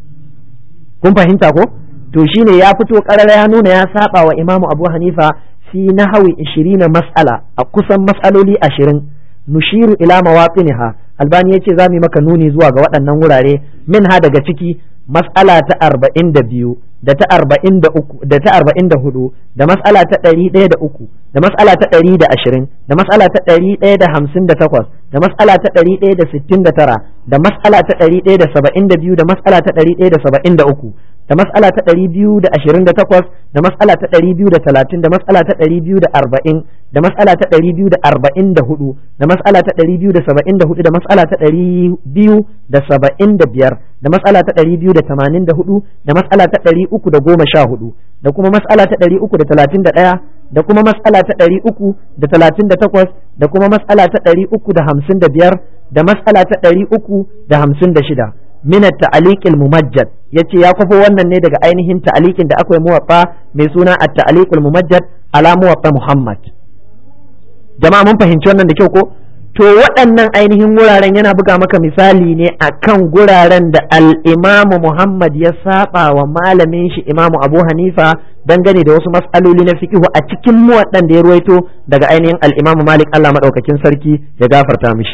kun fahimta ko to shine ya fito karar ya nuna ya saba wa imamu abu hanifa fi nahawi 20 mas'ala a kusan mas'aloli 20 nushiru ila mawaqiniha albani yace zamu maka nuni zuwa ga waɗannan wurare min ha daga ciki mas'ala ta arba'in da biyu da ta arba'in da uku da ta arba'in da hudu da mas'ala ta ɗari ɗaya da uku da mas'ala ta ɗari da ashirin da mas'ala ta ɗari ɗaya da hamsin da takwas da mas'ala ta ɗari ɗaya da sittin da tara da mas'ala ta ɗari ɗaya da saba'in da biyu da mas'ala ta ɗari ɗaya da saba'in da uku da mas'ala ta ɗari biyu da ashirin da takwas da mas'ala ta ɗari biyu da talatin da mas'ala ta ɗari biyu da arba'in da mas'ala ta ɗari biyu da arba'in da hudu da mas'ala ta ɗari biyu da saba'in da hudu da mas'ala ta ɗari biyu da saba'in da biyar da mas'ala ta ɗari biyu da tamanin da hudu da mas'ala ta ɗari uku da goma sha hudu da kuma mas'ala ta ɗari uku da talatin da ɗaya da kuma mas'ala ta ɗari uku da talatin da takwas da kuma mas'ala ta ɗari uku da hamsin da biyar da mas'ala ta ɗari uku da hamsin da shida min at-ta'liq al-mumajjad yace ya kwafo wannan ne daga ainihin ta'liqin da aka yi muwaffa mai suna at-ta'liq al-mumajjad ala muwaffa Muhammad jama'a mun fahimci wannan da kyau ko to waɗannan ainihin wuraren yana buga maka misali ne akan guraren da al-Imam Muhammad ya saba wa malamin shi Imam Abu Hanifa dangane da wasu mas'aloli na fiqh a cikin muwaddan da ya ruwaito daga ainihin al-Imam Malik Allah madaukakin sarki ya gafarta mishi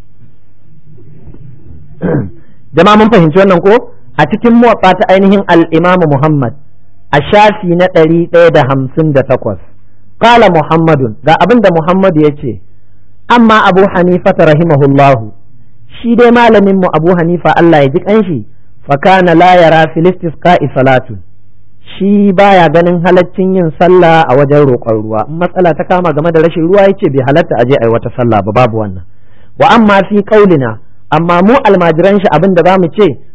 jama'a mun fahimci wannan ko a cikin muwatta ta ainihin al-Imam Muhammad a shafi na ɗari ɗaya da hamsin da takwas qala Muhammadun ga abin da Muhammad ya ce amma Abu Hanifa rahimahullahu shi dai malamin mu Abu Hanifa Allah ya ji kanshi fa kana la yara fil istisqa'i salatun shi baya ganin halaccin yin sallah a wajen roƙon ruwa in matsala ta kama game da rashin ruwa yace bai halatta aje ai wata sallah ba babu wannan wa amma fi qaulina amma mu almajiran shi abin da zamu ce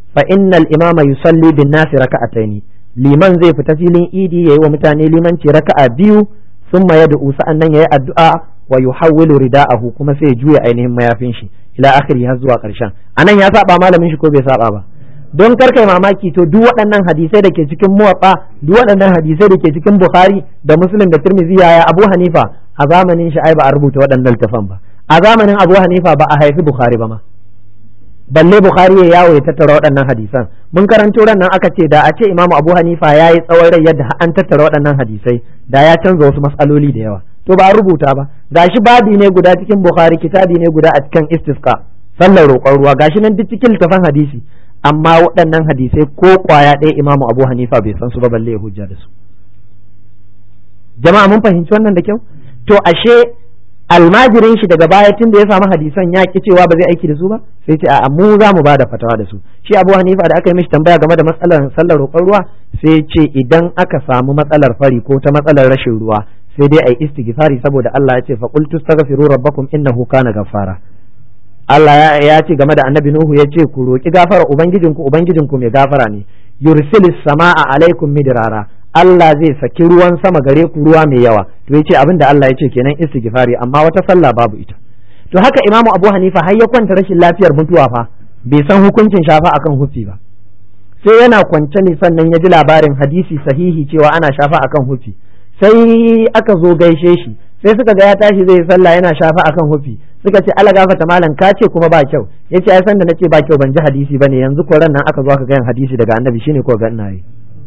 fa innal imama yusalli bin nasi raka'ataini liman zai fita filin idi yayi wa mutane limanci raka'a biyu summa yad'u sa'annan yayi addu'a wa yuhawwilu rida'ahu kuma sai ya juya ainihin mayafin shi ila akhiri har zuwa karshen anan ya saba malamin shi ko bai saba ba don karkai mamaki to duk waɗannan hadisai da ke cikin muwatta duk waɗannan hadisai da ke cikin bukhari da muslim da tirmidhi yaya abu hanifa a zamanin shi ai ba a rubuta waɗannan littafan ba a zamanin abu hanifa ba a haifi bukhari ba ma balle bukhari ya yawo ya tattara waɗannan hadisan mun karanto ran nan aka ce da a ce imamu abu hanifa ya yi tsawon rai yadda an tattara waɗannan hadisai da ya canza wasu matsaloli da yawa to ba a rubuta ba gashi babi ne guda cikin bukhari kitabi ne guda a cikin istisqa sallar roƙon ruwa gashi nan duk cikin littafan hadisi amma waɗannan hadisai ko ƙwaya ɗaya imamu abu hanifa bai san su ba balle ya hujja da su jama'a mun fahimci wannan da kyau to ashe almajirin shi daga baya tun da ya samu hadisan ya ki cewa ba zai aiki da su ba sai ce a mu za mu bada fatawa da su shi abu hanifa da aka yi mishi tambaya game da matsalar sallar roƙon ruwa sai ce idan aka samu matsalar fari ko ta matsalar rashin ruwa sai dai ai istighfari saboda Allah ya ce fa qul tastaghfiru rabbakum innahu kana ghaffara Allah ya ce game da annabi Nuhu ya ce ku roki gafara ubangijinku ubangijinku mai gafara ne yursilis sama'a alaikum midrara Allah zai saki ruwan sama gare ku ruwa mai yawa to yace abin da Allah ya ce kenan istighfari amma wata sallah babu ita to haka Imam Abu Hanifa har ya kwanta rashin lafiyar mutuwa fa bai san hukuncin shafa akan hufi ba sai yana kwance ne sannan ya ji labarin hadisi sahihi cewa ana shafa akan hufi sai aka zo gaishe shi sai suka ga ya tashi zai sallah yana shafa akan hufi suka ce ala gafata malam ka ce kuma ba kyau yace ai san da nace ba kyau ban ji hadisi bane yanzu ko ran nan aka zo aka ga hadisi daga annabi shine ko ga ina yi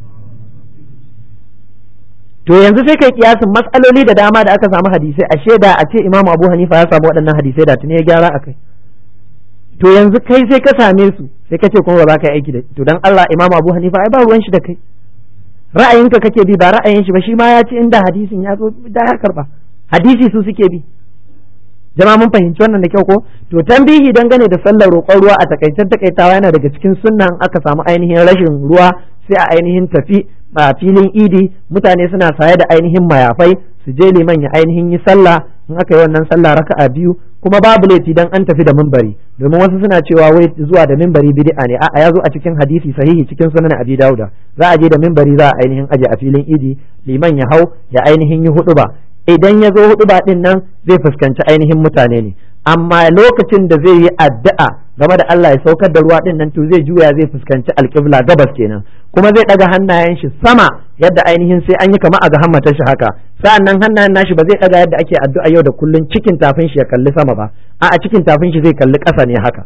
to yanzu sai kai kiyasin matsaloli da dama da aka samu hadisai a shaida a ce imamu abu hanifa ya samu waɗannan hadisai da tuni ya gyara a kai to yanzu kai sai ka same su sai ka ce kuma ba za ka yi aiki da to dan Allah imamu abu hanifa ai ba ruwan shi da kai ra'ayinka kake bi ba ra'ayin shi ba shi ma ya ce inda hadisin ya zo da ya karba hadisi su suke bi jama'a mun fahimci wannan da kyau ko to tambihi dangane da sallar roƙon ruwa a takaitar takaitawa yana daga cikin sunnan aka samu ainihin rashin ruwa sai a ainihin tafi a filin idi mutane suna saye da ainihin mayafai su je liman ya ainihin yi sallah in aka yi wannan sallah raka'a biyu kuma babu laifi dan an tafi da mimbari domin wasu suna cewa wai zuwa da mimbari bid'a ne a'a ya zo a cikin hadisi sahihi cikin sunan abi dauda za a je da mimbari za a ainihin aje a filin idi liman ya hau ya ainihin yi hudu ba idan ya zo hudu ba din nan zai fuskanci ainihin mutane ne amma lokacin da zai yi addu'a game da Allah ya saukar da ruwa din nan to zai juya zai fuskanci alƙibla gabas kenan kuma zai daga hannayen shi sama yadda ainihin sai an yi kama a ga hammata shi haka sa'annan hannayen nashi ba zai daga yadda ake addu'a yau da kullun cikin tafin shi ya kalli sama ba a a cikin tafin shi zai kalli ƙasa ne haka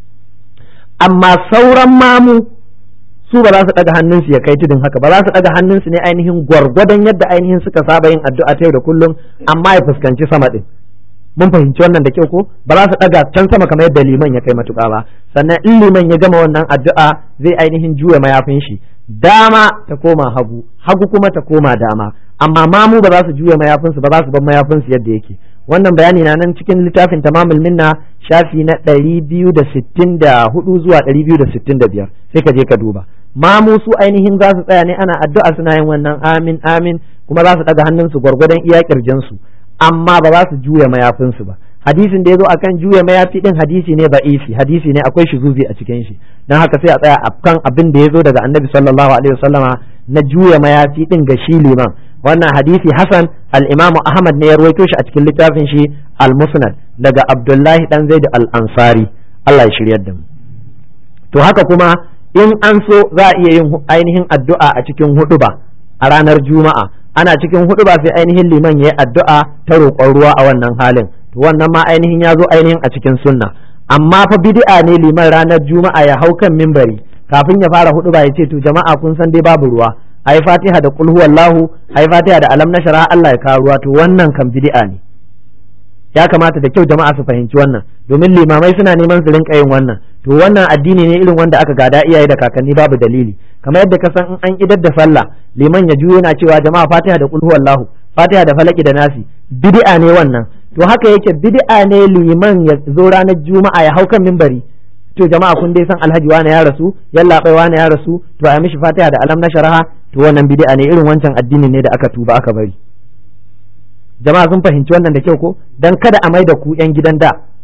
amma sauran mamu su ba za su daga hannunsu ya kai tudun haka ba za su daga hannunsu ne ainihin gwargwadon yadda ainihin suka saba yin addu'a ta yau da kullum amma ya fuskanci sama din mun fahimci wannan da kyau ko ba za su daga can sama kamar yadda liman ya kai matuƙa ba sannan in liman ya gama wannan addu'a zai ainihin juya mayafin shi dama ta koma hagu hagu kuma ta koma dama amma mamu ba za su juya mayafinsu ba za su bar mayafinsu yadda yake wannan bayani na nan cikin littafin tamamul minna shafi na ɗari biyu da sittin da hudu zuwa ɗari biyu da sittin da biyar sai ka je ka duba mamu su ainihin za su tsaya ne ana addu'a suna yin wannan amin amin kuma za su ɗaga hannunsu gwargwadon iya ƙirjinsu amma ba za su juya mayafinsu ba hadisin da ya zo akan juya mayafi din hadisi ne ba'ifi hadisi ne akwai shuzuzi a cikin shi don haka sai a tsaya akan abin da ya zo daga annabi sallallahu alaihi wasallama na juya mayafi din ga shi liman wannan hadisi hasan al-imamu ahmad ne ya rawaito shi a cikin littafin shi al-musnad daga abdullahi dan zaid al-ansari Allah ya shiryar da mu to haka kuma in an so za a iya yin ainihin addu'a a cikin huduba a ranar juma'a ana cikin huduba sai ainihin liman ya yi addu'a ta roƙon ruwa a wannan halin to wannan ma ainihin ya zo ainihin a cikin sunna amma fa bid'a ne liman ranar juma'a ya hau kan mimbari kafin ya fara huduba ya ce to jama'a kun san dai babu ruwa ai fatiha da qul huwallahu ai fatiha da alam nashara Allah ya kawo ruwa to wannan kan bid'a ne ya kamata da kyau jama'a su fahimci wannan domin limamai suna neman su rinka yin wannan to wannan addini ne irin wanda aka gada iyaye da kakanni babu dalili kamar yadda ka san in an idar da sallah liman ya juyo yana cewa jama'a fatiha da qul huwallahu fatiha da falaki da nasi bid'a ne wannan to haka yake bid'a ne liman ya zo ranar juma'a ya hau kan mimbari to jama'a kun dai san alhaji wani ya rasu yalla bai wani ya rasu to a mishi fatiha da alam na sharaha to wannan bid'a ne irin wancan addini ne da aka tuba aka bari jama'a sun fahimci wannan da kyau ko dan kada a maida ku yan gidan da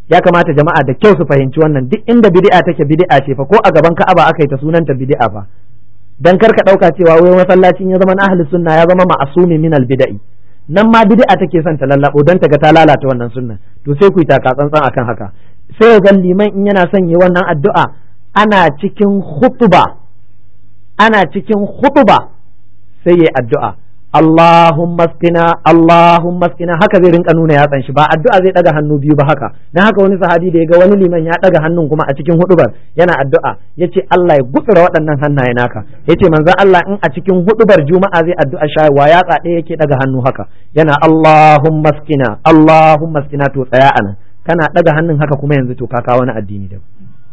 ya kamata jama'a da kyau su fahimci wannan duk inda bid'a take bid'a ce fa ko a gaban Ka'aba aka yi ta sunanta bid'a fa dan karka dauka cewa wai masallacin ya zama na ahli sunna ya zama ma'asumi min al bid'i nan ma bid'a take son ta lallabo dan ta ga ta lalata wannan sunna to sai ku yi taka tsantsan akan haka sai ga liman in yana son yi wannan addu'a ana cikin khutba ana cikin khutba sai yayi addu'a Allahumma skina Allahumma skina haka zai rinka nuna yatsan shi ba addu'a zai daga hannu biyu ba haka dan haka wani sahabi da ya ga wani liman ya daga hannun kuma a cikin hudubar yana addu'a yace Allah ya gutsura waɗannan hannaye naka yace manzon Allah in a cikin hudubar juma'a zai addu'a shayarwa yatsa ɗaya yake daga hannu haka yana Allahumma skina Allahumma skina to tsaya anan kana daga hannun haka kuma yanzu to ka kawo wani addini da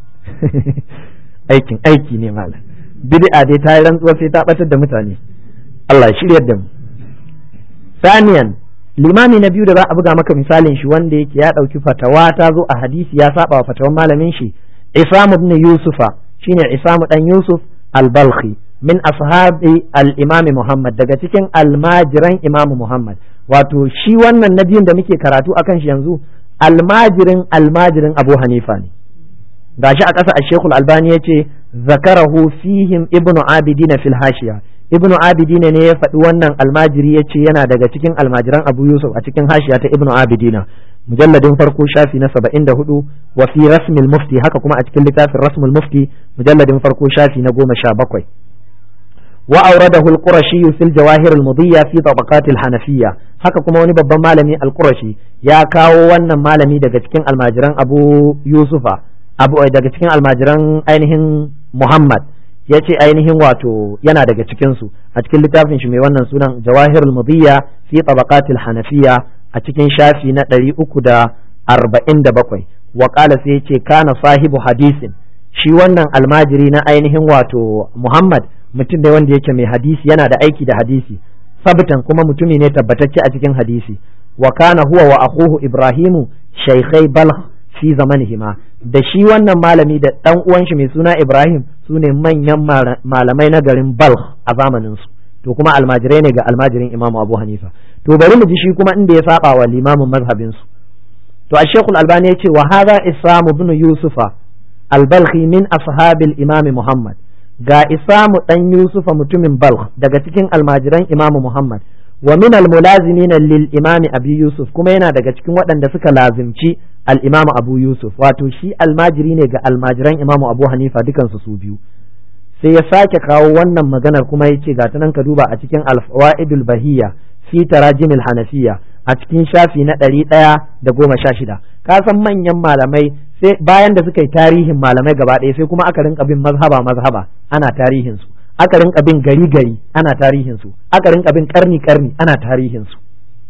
aikin aiki ne malam bid'a dai ta yi rantsuwa sai ta batar da mutane Allah ya shiryar da mu saniyan limami na biyu da za a buga maka misalin shi wanda yake ya ɗauki fatawa ta zo a hadisi ya saba wa fatawan malamin shi Isam ibn Yusufa shine Isam dan Yusuf al-Balkhi min ashabi al-Imam Muhammad daga cikin almajiran Imam Muhammad wato shi wannan nabiyin da muke karatu akan shi yanzu almajirin almajirin Abu Hanifa ne gashi a ƙasa a Sheikhul Albani yace zakarahu fihim ibnu Abidin fil hashiya ibnu abidina ne ya faɗi wannan almajiri ya ce yana daga cikin almajiran abu yusuf a cikin hashiya ta ibnu abidina mujalladin farko shafi na saba'in da hudu wa fi rasmil mufti haka kuma a cikin littafin rasmul mufti mujalladin farko shafi na goma sha bakwai wa auradahu al-qurashi fil jawahir al-mudiyya fi tabaqat al-hanafiyya haka kuma wani babban malami al-qurashi ya kawo wannan malami daga cikin almajiran abu yusufa abu daga cikin almajiran ainihin muhammad ya ce ainihin wato yana daga cikinsu a cikin littafin shi mai wannan sunan jawahirul mudiyya fi tabaqatil hanafiya a cikin shafi na ɗari uku da arba'in da bakwai wa sai ya ce kana sahibu hadisin shi wannan almajiri na ainihin wato muhammad mutum ne wanda yake mai hadisi yana da aiki da hadisi sabtan kuma mutumi ne tabbatacce a cikin hadisi wa kana huwa wa akhuhu ibrahimu shaykhai balh fi zamanihima da shi wannan malami da dan uwan shi mai suna Ibrahim su ne manyan malamai na garin Balkh a zamanin su to kuma almajirai ne ga almajirin Imam Abu Hanifa to bari mu ji shi kuma inda ya saba wa limamin mazhabin su to a Sheikhul Albani ya ce wa hadha Isam ibn Yusufa al-Balkhi min ashabil Imam Muhammad ga Isamu dan Yusufa mutumin Balkh daga cikin almajiran Imam Muhammad wa min al-mulazimina lil Imam Abi Yusuf kuma yana daga cikin waɗanda suka lazimci al-Imam Abu Yusuf wato shi almajiri ne ga almajiran Imam Abu Hanifa dukansu su biyu sai ya sake kawo wannan maganar kuma ya ce gata nan ka duba a cikin al-fawaidul bahiyya fi tarajimil hanafiya a cikin shafi na ɗari ɗaya da goma sha shida ka san manyan malamai sai bayan da suka yi tarihin malamai gaba ɗaya sai kuma aka rinka bin mazhaba mazhaba ana tarihin su aka rinka bin gari gari ana tarihin su aka rinka bin karni karni ana tarihin su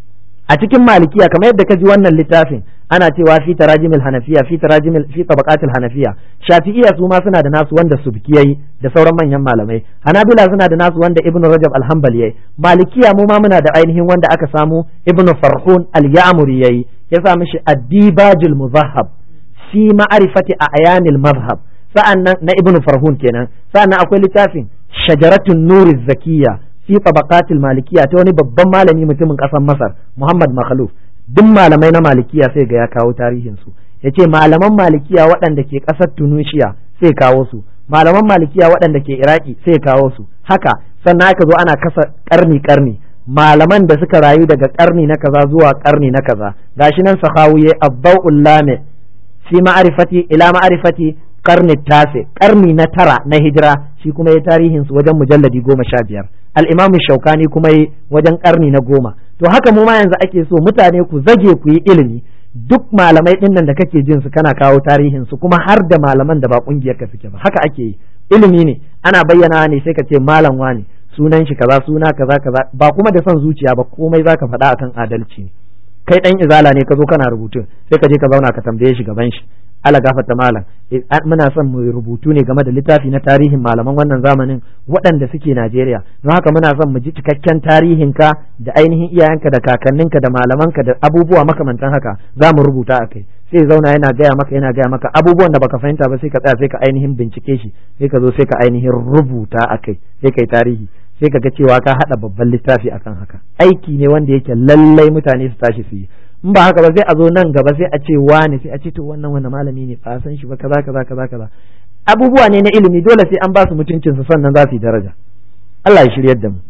a cikin malikiya kamar yadda ka ji wannan littafin ana cewa fi tarajimil hanafiya fi tarajimil fi tabaqatil hanafiya shafi'iyya su ma suna da nasu wanda subki yayi da sauran manyan malamai hanabila suna da nasu wanda ibnu rajab al-hanbali yayi malikiya mu ma muna da ainihin wanda aka samu ibnu farhun al-ya'muri yayi ya sa mishi ad-dibajul muzahhab fi ma'rifati a'yanil madhhab sa'annan na ibnu farhun kenan sa'annan akwai littafin shajaratun nuri zakiyya fi tabaqatil malikiya ta wani babban malami mutumin kasar Masar Muhammad Makhluf duk malamai na malikiya sai ga ya kawo tarihin su yace malaman malikiya waɗanda ke ƙasar Tunisia sai kawo su malaman malikiya waɗanda ke Iraki sai kawo su haka sannan aka zo ana kasa karni karni malaman da suka rayu daga karni na kaza zuwa karni na kaza gashi nan sahawiye abdul lame fi ma'rifati ila ma'rifati karni tase karni na tara na hijira shi kuma ya tarihin su wajen mujalladi goma sha biyar al'imamu shaukani kuma yi wajen karni na goma to haka mu ma yanzu ake so mutane ku zage ku yi ilimi duk malamai ɗin nan da kake jin su kana kawo tarihin su kuma har da malaman da ba kungiyar ka suke ba haka ake yi ilimi ne ana bayyana ne sai ka ce malam wani sunan shi kaza suna kaza kaza ba kuma da son zuciya ba komai zaka faɗa akan adalci ne kai dan izala ne ka zo kana rubutu sai ka je ka zauna ka tambaye shi gaban shi ala gafata malam muna son mu rubutu ne game da littafi na tarihin malaman wannan zamanin waɗanda suke Najeriya don haka muna son mu ji cikakken tarihinka da ainihin iyayenka da kakanninka da malamanka da abubuwa makamantan haka za mu rubuta a kai sai zauna yana gaya maka yana gaya maka abubuwan da baka fahimta ba sai ka tsaya sai ka ainihin bincike shi sai ka zo sai ka ainihin rubuta a kai sai kai tarihi sai ka ga cewa ka haɗa babban littafi akan haka aiki ne wanda yake lallai mutane su tashi su yi in ba haka ba sai a zo nan gaba sai a ce wane sai a ce to wannan wannan malami ne ba san shi ba kaza kaza kaza kaza abubuwa ne na ilimi dole sai an ba su mutuncin su sannan za su yi daraja Allah ya shiryar da mu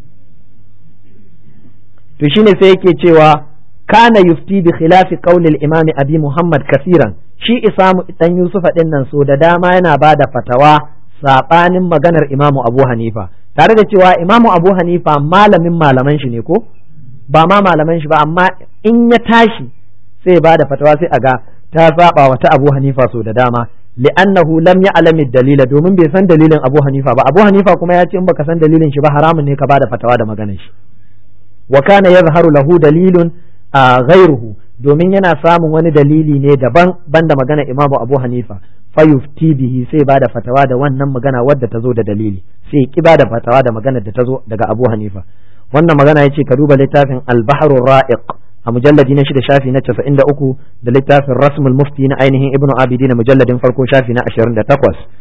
to shine sai yake cewa kana yufti bi khilafi qawli al-imam abi muhammad kasiran shi isamu dan yusufa din nan so da dama yana bada fatawa sabanin maganar imamu abu hanifa tare da cewa imamu abu hanifa malamin malaman shi ne ko ba ma malaman shi ba amma in ya tashi sai ba da fatawa sai a ga ta saba wa ta abu hanifa so da dama li'annahu lam ya'lam dalila domin bai san dalilin abu hanifa ba abu hanifa kuma ya ce in baka san dalilin shi ba haramun ne ka bada fatawa da maganar shi wa kana yazharu lahu dalilun a ghairuhu domin yana samun wani dalili ne daban banda magana imamu abu hanifa fayufti bihi sai bada fatawa da wannan magana wadda ta zo da dalili sai ki bada fatawa da magana da ta zo daga abu hanifa wannan magana yace ka duba littafin al-bahr ra'iq a mujalladi na shida shafi na 93 da littafin rasmul mufti na ainihin ibnu abidin mujalladin farko shafi na 28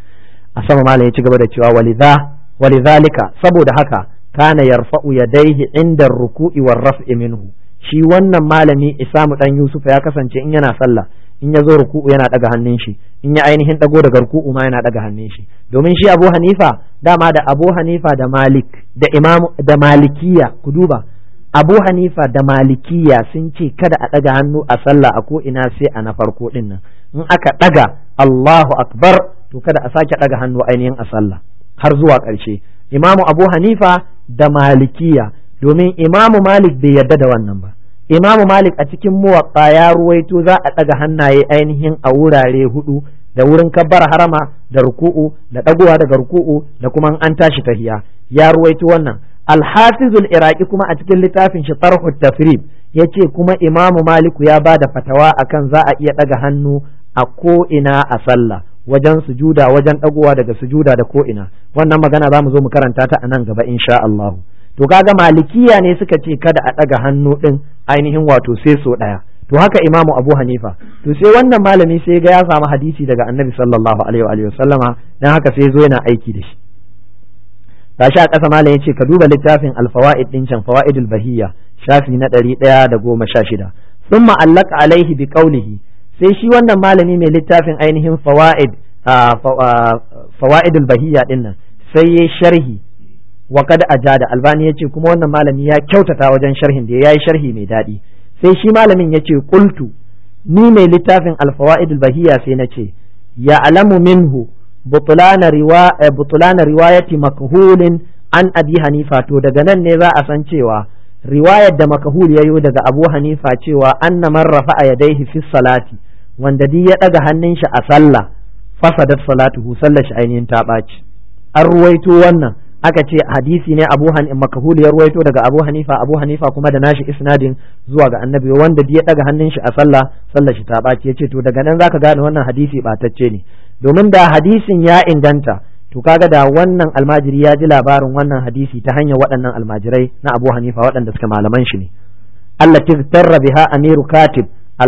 a sama malam ya ci gaba da cewa walidha walidhalika saboda haka kana yarfa'u yadayhi inda ruku'i war raf'i minhu shi wannan malami Isamu dan Yusuf ya kasance in yana sallah in ya zo ruku'u yana daga hannun shi in ya ainihin dago daga ruku'u ma yana daga hannun shi domin shi Abu Hanifa dama da Abu Hanifa da Malik da Imam da Malikiya ku duba Abu Hanifa da Malikiya sun ce kada a daga hannu a sallah a ko ina sai a na farko din nan in aka daga Allahu akbar to kada a sake daga hannu ainihin a sallah har zuwa ƙarshe Imamu Abu Hanifa da Malikiya domin Imamu Malik bai yarda da wannan ba Imamu Malik a cikin muwaƙa ya ruwaito za a ɗaga hannaye ainihin a wurare hudu da wurin kabbar harama da ruku'u da ɗagowa daga ruku'u da kuma an tashi tahiya ya ruwaito wannan alhafizul iraki kuma a cikin littafin shi tarhut tafrib ya ce kuma imamu maliku ya ba da fatawa akan za a iya ɗaga hannu a ko ina a sallah wajen sujuda wajen ɗagowa daga sujuda da ko ina wannan magana za mu zo mu karanta ta a nan gaba insha Allah to kaga malikiya ne suka ce kada a ɗaga hannu ɗin ainihin wato sai so ɗaya to haka imamu abu hanifa to sai wannan malami sai ga ya samu hadisi daga annabi sallallahu alaihi wa sallama dan haka sai zo yana aiki da shi tashi a ƙasa malam yace ka duba littafin alfawaid din can fawaidul bahiyya shafi na ɗari ɗaya da goma sha shida sun ma'allaka alaihi bi qawlihi sai shi wannan malami mai littafin ainihin fawaid fawaidul bahiyya din nan sai ya sharhi wa kad ajada albani yace kuma wannan malami ya kyautata wajen sharhin da yayi sharhi mai daɗi sai shi malamin yace qultu ni mai littafin alfawaidul bahiyya sai nace ya alamu minhu butulana riwa butulana riwayati makhulin an abi hanifa to daga nan ne za a san cewa riwayar da makahul yayo daga abu hanifa cewa anna man rafa'a yadayhi fi salati wanda duk ya daga hannun shi a sallah fasadat salatuhu sallar shi ainihin ta ɓaci an ruwaito wannan aka ce hadisi ne abu han makahul ya ruwaito daga abu hanifa abu hanifa kuma da nashi isnadin zuwa ga annabi wanda duk ya daga hannun shi a sallah sallar shi ta ɓaci yace to daga nan zaka gane wannan hadisi ɓatacce ne domin da hadisin ya inganta to kaga da wannan almajiri ya ji labarin wannan hadisi ta hanyar waɗannan almajirai na abu hanifa waɗanda suka malaman shi ne Allah tarra biha amiru katib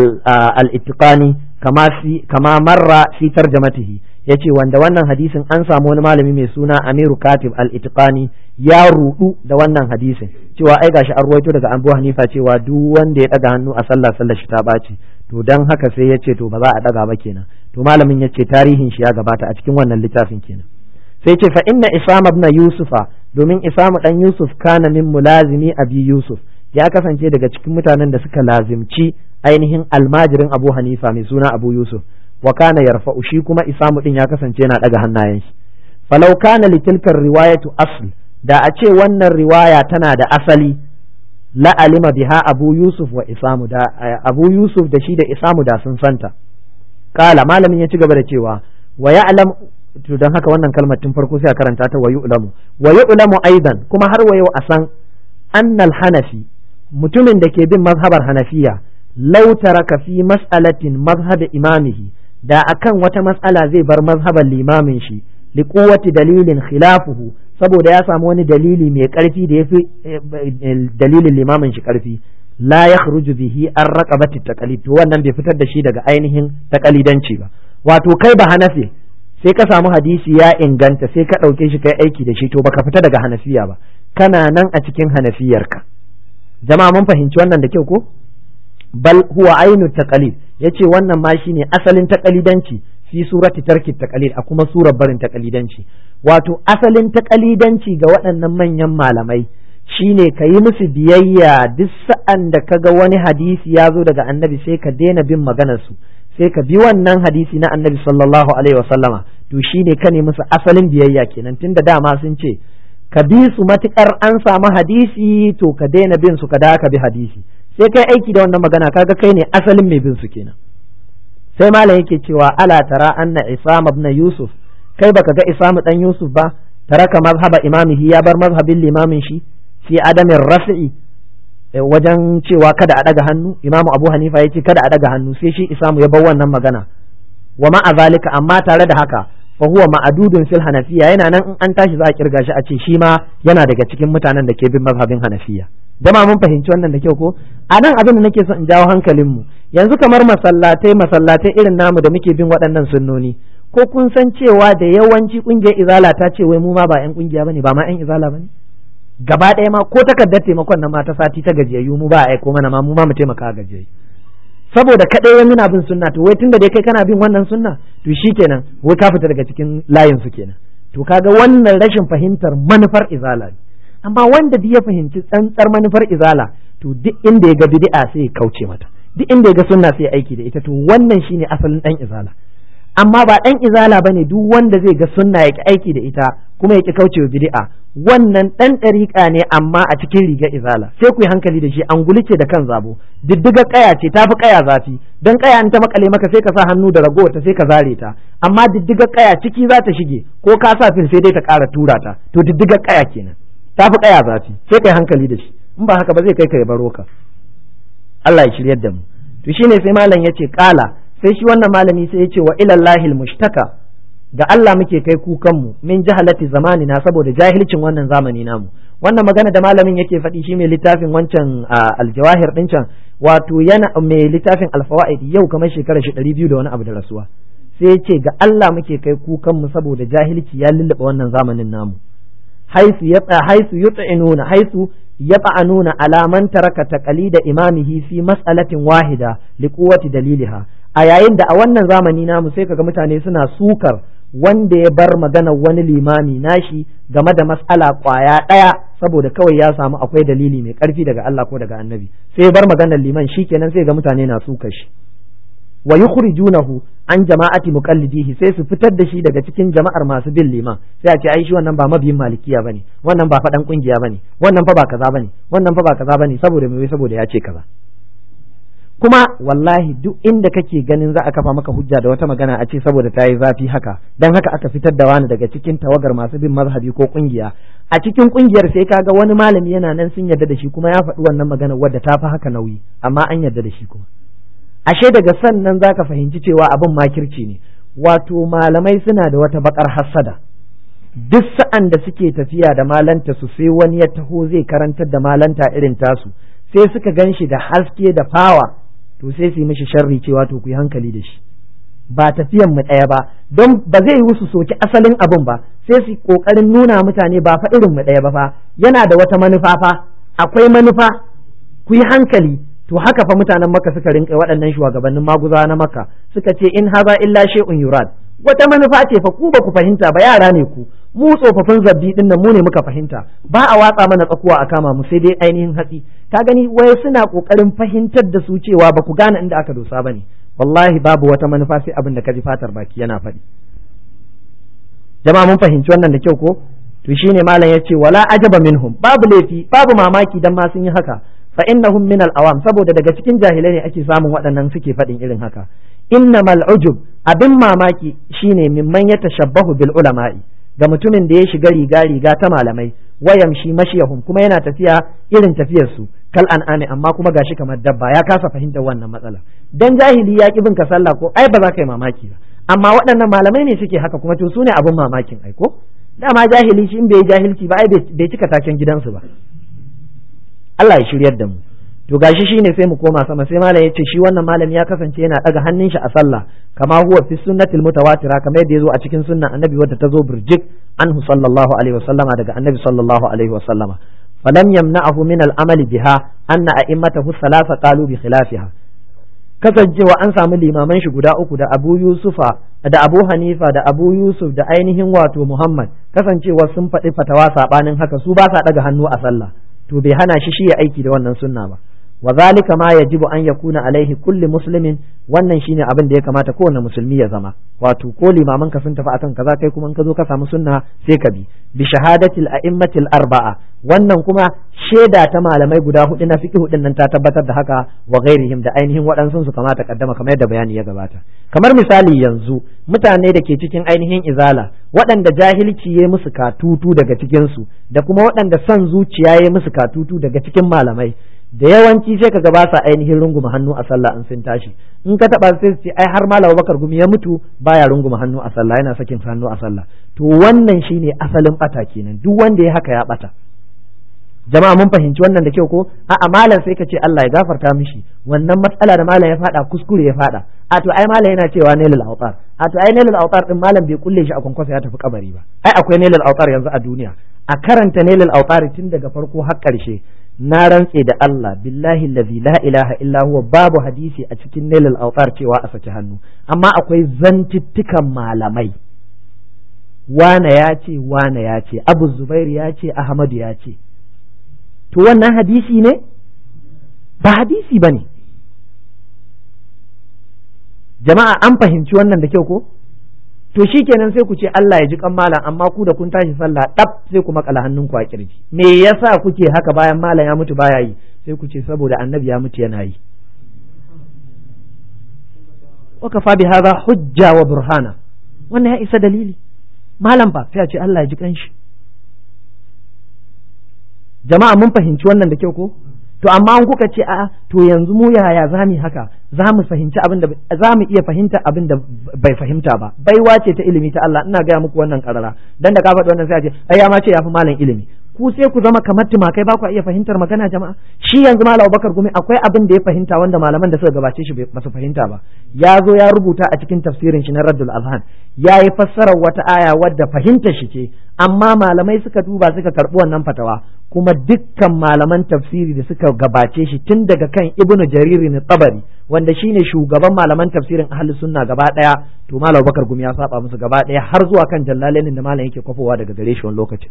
al-ittiqani kama fi kama marra fi tarjamatihi yace wanda wannan hadisin an samu wani malami mai suna Amiru Katib al-Itqani ya rudu da wannan hadisin cewa ai gashi an ruwaito daga Abu Hanifa cewa duk wanda ya daga hannu a sallah sallar shi ta baci to dan haka sai yace to ba za a daga ba kenan to malamin yace tarihin shi ya gabata a cikin wannan littafin kenan sai ce fa inna Isam ibn Yusufa domin Isam dan Yusuf kana min mulazimi Abi Yusuf ya kasance daga cikin mutanen da suka lazimci ainihin almajirin Abu Hanifa mai suna Abu Yusuf wa kana yarfa'u shi kuma Isamu din ya kasance yana daga hannayen shi falau kana litilkar riwayatu asl da a ce wannan riwaya tana da asali la alima biha Abu Yusuf wa Isamu da Abu Yusuf da shi da Isamu da sun santa kala malamin ya ci gaba da cewa wa ya'lam to dan haka wannan kalmar tun farko sai a karanta ta wa yu'lamu wa yu'lamu aidan kuma har wa yau a san annal hanafi mutumin da ke bin mazhabar hanafiya lau taraka fi mas'alatin mazhab imamihi da akan wata mas'ala zai bar mazhaban limamin shi li quwwati dalilin khilafuhu saboda ya samu wani dalili mai karfi da yafi dalilin limamin shi karfi la yakhruju bihi an raqabati taqlid to wannan bai fitar da shi daga ainihin taqalidanci ba wato kai ba hanafi sai ka samu hadisi ya inganta sai ka ɗauke shi kai aiki da shi to baka fita daga hanafiya ba kana nan a cikin hanafiyarka jama'a mun fahimci wannan da kyau ko bal huwa ainu taqalid yace wannan ma shine asalin taqalidanci fi surati tarki taqalid a kuma surar barin taqalidanci wato asalin taqalidanci ga waɗannan manyan malamai shine ka yi musu biyayya duk sa'an da kaga wani hadisi ya zo daga annabi sai ka daina bin maganar su sai ka bi wannan hadisi na annabi sallallahu alaihi wasallama to shine ka ne musu asalin biyayya kenan tunda dama sun ce ka bi su matukar an samu hadisi to ka daina bin su ka da ka bi hadisi sai kai aiki da wannan magana kaga kai ne asalin mai bin su kenan sai malam yake cewa ala tara anna isam ibn yusuf kai baka ga isam dan yusuf ba taraka mazhaba imamihi ya bar mazhabin limamin shi fi adamin rafi'i wajen cewa kada a daga hannu imamu abu hanifa ya ce kada a daga hannu sai shi isamu ya bar wannan magana wa ma'a zalika amma tare da haka fa huwa ma'adudun fil hanafiya yana nan in an tashi za a kirga shi a ce shi ma yana daga cikin mutanen da ke bin mazhabin hanafiya dama mun fahimci wannan da kyau ko a nan abin da nake son in jawo hankalin mu yanzu kamar masallatai masallatai irin namu da muke bin waɗannan sunnoni ko kun san cewa da yawanci kungiyar izala ta ce wai mu ma ba yan kungiya bane ba ma yan izala bane gaba ɗaya ma ko takardar taimakon na mata sati ta gajiyayyu mu ba a aiko mana ma mu ma mu taimaka gajiyayyu saboda kaɗai wai muna bin sunna to wai tunda dai kai kana bin wannan sunna to shikenan wai ka fita daga cikin layin su kenan to kaga wannan rashin fahimtar manufar izala ne amma wanda duk ya fahimci tsantsar manufar izala to duk inda ya ga bid'a sai ya kauce mata duk inda ya ga sunna sai ya aiki da ita to wannan shine asalin dan izala amma ba dan izala bane duk wanda zai ga sunna ya ki aiki da ita kuma ya ki kaucewa bid'a wannan dan ɗariƙa ne amma a cikin rigar izala sai ku yi hankali da shi an gulice da kan zabo diddiga kaya ce tafi kaya zafi dan kaya in ta makale maka sai ka sa hannu da ragowar ta sai ka zare ta amma diddiga kaya ciki za ta shige ko ka sa fil sai dai ta ƙara tura ta to diddiga kaya kenan tafi kaya zafi sai kai hankali da shi in ba haka ba zai kai ka ya baro ka Allah ya shiryar da mu to shine sai malam yace kala sai shi wannan malami sai yace wa ilallahi mushtaka ga Allah muke kai kukanmu min jahalati zamani na saboda jahilcin wannan zamani namu wannan magana da malamin yake faɗi shi mai littafin wancan aljawahir ɗin can wato yana mai littafin alfawaid yau kamar shekara shi ɗari biyu da wani abu da rasuwa sai ya ce ga Allah muke kai kukanmu saboda jahilci ya lullube wannan zamanin namu haisu yatsa haisu yut'inuna haisu yat'anuna ala man taraka taqalida imamihi fi mas'alatin wahida liquwwati daliliha a yayin da a wannan zamani namu sai kaga mutane suna sukar wanda ya bar maganar wani limami nashi game da mas'ala kwaya ɗaya saboda kawai ya samu akwai dalili mai ƙarfi daga Allah ko daga annabi sai ya bar maganar liman shikenan sai ga mutane na suka shi wa yukhrijunahu an jama'ati muqallidihi sai su fitar da shi daga cikin jama'ar masu bin liman sai a ce ai shi wannan ba mabiyin malikiya bane wannan ba fadan kungiya bane wannan fa ba kaza bane wannan fa ba kaza bane saboda me saboda ya ce kaza kuma wallahi duk inda kake ganin za a kafa maka hujja da wata magana a ce saboda ta yi zafi haka dan haka aka fitar da wani daga cikin tawagar masu bin mazhabi ko kungiya a cikin kungiyar sai kaga wani malami yana nan sun yarda da shi kuma ya faɗi wannan magana wadda ta fi haka nauyi amma an yarda da shi kuma ashe daga sannan zaka fahimci cewa abin makirci ne wato malamai suna da wata bakar hassada duk sa'an da suke tafiya da malanta su sai wani ya taho zai karantar da malanta irin tasu sai suka gan shi da haske da fawa to sai su yi mishi sharri cewa to ku yi hankali da shi ba tafiyan mu ɗaya ba don ba zai yi su soki asalin abin ba sai su kokarin nuna mutane ba fa irin mu ɗaya ba fa yana da wata manufa fa akwai manufa ku yi hankali to haka fa mutanen maka suka rinka waɗannan shugabannin maguza na maka suka ce in haza illa shay'un yurad wata manufa ce fa ku ba ku fahimta ba yara ne ku mu tsofaffin zabbi din nan mu ne muka fahimta ba a watsa mana tsakuwa a kama mu sai dai ainihin hatsi ka gani wai suna kokarin fahimtar da su cewa ba ku gane inda aka dosa bane wallahi babu wata manufa sai abin da ka ji fatar baki yana faɗi jama'a mun fahimci wannan da kyau ko to shine malam yace wala ajaba minhum babu laifi babu mamaki dan ma sun yi haka fa innahum min al-awam saboda daga cikin jahilai ne ake samun waɗannan suke faɗin irin haka innamal ujub abin mamaki shine mimman ya tashabbahu bil ulama'i ga mutumin da ya shiga riga riga ta malamai wayamshi mashiyahum kuma yana tafiya irin tafiyar su kal an'ami amma kuma gashi kamar dabba ya kasa fahimtar wannan matsala dan jahili ya ki bin ka sallah ko ai ba za ka yi mamaki ba amma waɗannan malamai ne suke haka kuma to su ne abin mamakin ai ko dama jahili shi in bai jahilci ba ai bai cika taken gidansu ba Allah ya shiryar da mu to gashi shine sai mu koma sama sai malam yace shi wannan malami ya kasance yana daga hannun shi a sallah kama huwa fi sunnatil mutawatira kamar yadda yazo a cikin sunnan annabi wadda ta zo burjik anhu sallallahu alaihi wasallama daga annabi sallallahu alaihi wasallama falam yamna'ahu min al-amal biha anna a'immatahu thalatha qalu bi khilafiha kasancewa an samu limaman shi guda uku da Abu Yusufa da Abu Hanifa da Abu Yusuf da ainihin wato Muhammad kasancewa sun faɗi fatawa sabanin haka su ba sa daga hannu a sallah to bai hana shi shi ya aiki da wannan sunna ba wa zalika ma yajibu an yakuna alaihi kulli muslimin wannan shine abin da ya kamata kowane musulmi ya zama wato ko limaman ka sun tafi akan kaza kai kuma in ka zo ka samu sunna sai ka bi bi shahadatil a'immatil arba'a wannan kuma shaida ta malamai guda hudu na fiqh hudun nan ta tabbatar da haka wa ghairihim da ainihin waɗansu su kamata kaddama kamar yadda bayani ya gabata kamar misali yanzu mutane da ke cikin ainihin izala waɗanda jahilci ya musu katutu daga cikin su da kuma waɗanda son zuciya ya musu katutu daga cikin malamai da yawanci sai kaga ba sa ainihin runguma hannu a sallah in sun tashi in ka taba sai ce ai har malam Bakar gumi ya mutu baya runguma hannu a sallah yana sakin hannu a sallah to wannan shine asalin bata kenan duk wanda ya haka ya bata jama'a mun fahimci wannan da kyau ko a'a malam sai ka ce Allah ya gafarta mishi wannan matsala da malam ya fada kuskure ya fada a to ai malam yana cewa ne lil autar a to ai ne lil autar din malam bai kulle shi a kwankwasa ya tafi kabari ba ai akwai ne lil autar yanzu a duniya a karanta ne lil autar tun daga farko har karshe na rantse da Allah billahi allazi la ilaha illa huwa babu hadisi a cikin nailal autar cewa a saki hannu amma akwai zantittukan malamai wane ya ce wane ya ce abu zubair ya ce ahmadu ya ce to wannan hadisi ne ba hadisi ba ne jama'a an fahimci wannan da kyau ko to shikenan sai ku ce Allah ya ji kan malam amma ku da kun tashi sallah dab sai ku makala hannunku a kirji me yasa kuke haka bayan malam ya mutu baya yi sai ku ce saboda annabi ya mutu yana yi wa kafa bi hadha hujja wa burhana wannan ya isa dalili malam fa sai a ce Allah ya ji kanshi jama'a mun fahimci wannan da kyau ko to amma an kuka ce a to yanzu mu yaya za mu haka za mu fahimci abin da za mu iya fahimta abin da bai fahimta ba baiwa ce ta ilimi ta Allah ina gaya muku wannan karara dan da ka faɗi wannan sai a ce ai ya ma ce yafi malam ilimi ku sai ku zama kamar tumakai ba ku iya fahimtar magana jama'a shi yanzu malam Abubakar Gumi akwai abin da ya fahimta wanda malaman da suka gabace shi ba su fahimta ba ya zo ya rubuta a cikin tafsirin shi na Raddul Azhan ya yi fassarar wata aya wadda fahimtar shi ce amma malamai suka duba suka karɓi wannan fatawa kuma dukkan malaman tafsiri da suka gabace shi tun daga kan ibnu jariri na tabari wanda shine shugaban malaman tafsirin ahli sunna gaba daya to malam bakar gumi ya saba musu gaba daya har zuwa kan jallalenin da malam yake kwafowa daga gare shi wani lokaci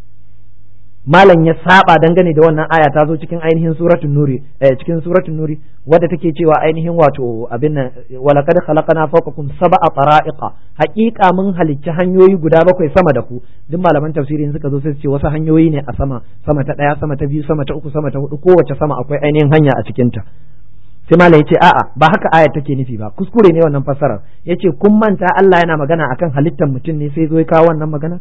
malam ya saba dangane da wannan aya ta zo cikin ainihin suratul nuri eh, cikin suratul nuri wadda take cewa ainihin wato abin nan walaqad khalaqna fawqakum sab'a tara'iqa haqiqa mun halicci hanyoyi guda bakwai sama da ku duk malaman tafsirin suka zo sai su ce wasu hanyoyi ne a sama sama ta daya sama ta biyu sama ta uku sama ta hudu kowace sama akwai ainihin hanya a cikin ta sai malam yace a'a ba haka aya take nufi ba kuskure ne wannan fassarar yace kun manta Allah yana magana akan halittar mutum ne sai zo ya kawo wannan magana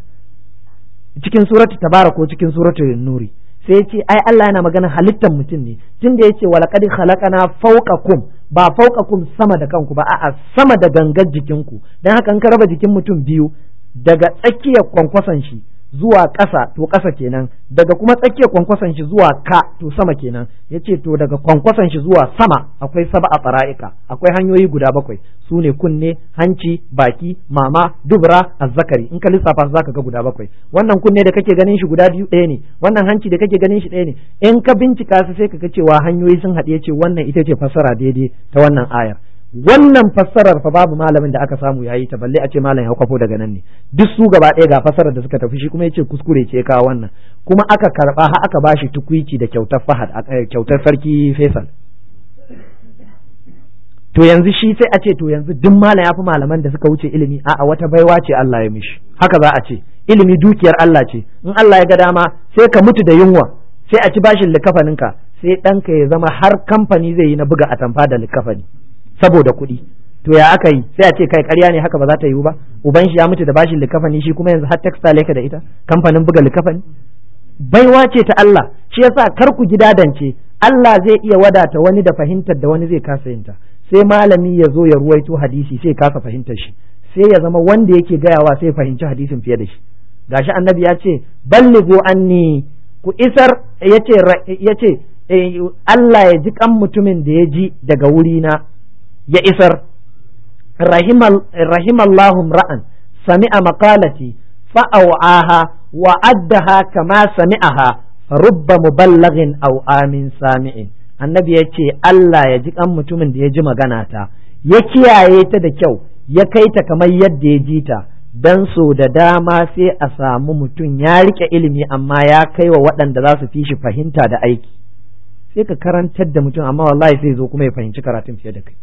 cikin suratu tabara ko cikin suratu nuri sai ya ce ai Allah yana magana halittar mutum ne tunda yace walaqad khalaqana fawqakum ba fawqakum sama da kanku ba a'a sama da gangar jikinku dan haka in ka raba jikin mutum biyu daga tsakiyar kwankwason shi zuwa ƙasa to ƙasa kenan daga kuma tsakiyar kwankwason shi zuwa ka to sama kenan yace to daga kwankwason shi zuwa sama akwai saba a fara'ika akwai hanyoyi guda bakwai su ne kunne hanci baki mama dubra azzakari in ka lissafa su zaka ga guda bakwai wannan kunne da kake ganin shi guda biyu ɗaya ne wannan hanci da kake ganin shi ɗaya ne in ka bincika su sai ka ga cewa hanyoyi sun haɗe ce wannan ita ce fassara daidai ta wannan ayar wannan fassarar fa babu malamin da aka samu yayi ta balle a ce malam ya kwafo daga nan ne duk su gaba ɗaya ga fassarar da suka tafi shi kuma yace kuskure ce kawo wannan kuma aka karba har aka bashi tukuici da kyautar fahad kyautar sarki Faisal to yanzu shi sai a ce to yanzu duk malam ya fi malaman da suka wuce ilimi a'a wata baiwa ce Allah ya mishi haka za a ce ilimi dukiyar Allah ce in Allah ya ga dama sai ka mutu da yunwa sai a ci bashin likafaninka sai ɗanka ya zama har kamfani zai yi na buga atamfa da likafani saboda kuɗi to ya aka yi sai a ce kai ƙarya ne haka ba za ta yiwu ba uban shi ya mutu da bashin likafani shi kuma yanzu har textile yake da ita kamfanin buga likafani baiwa ce ta Allah shi yasa kar ku gidadance Allah zai iya wadata wani da fahimtar da wani zai kasa yinta sai malami ya zo ya ruwaito hadisi sai kasa fahimtar shi sai ya zama wanda yake gayawa sai fahimci hadisin fiye da shi gashi annabi ya ce ballighu anni ku isar yace yace Allah ya ji kan mutumin da ya ji daga wurina ya isar rahimallahu ra'an sami'a maqalati fa'au'aha wa addaha kama sami'aha rubba muballaghin aw amin sami'in annabi ya ce Allah ya ji kan mutumin da ya ji magana ta ya kiyaye ta da kyau ya kai ta kamar yadda ya ji ta dan so da dama sai a samu mutum ya rike ilimi amma ya kai wa waɗanda za su fi shi fahimta da aiki sai ka karantar da mutum amma wallahi sai zo kuma ya fahimci karatun fiye da kai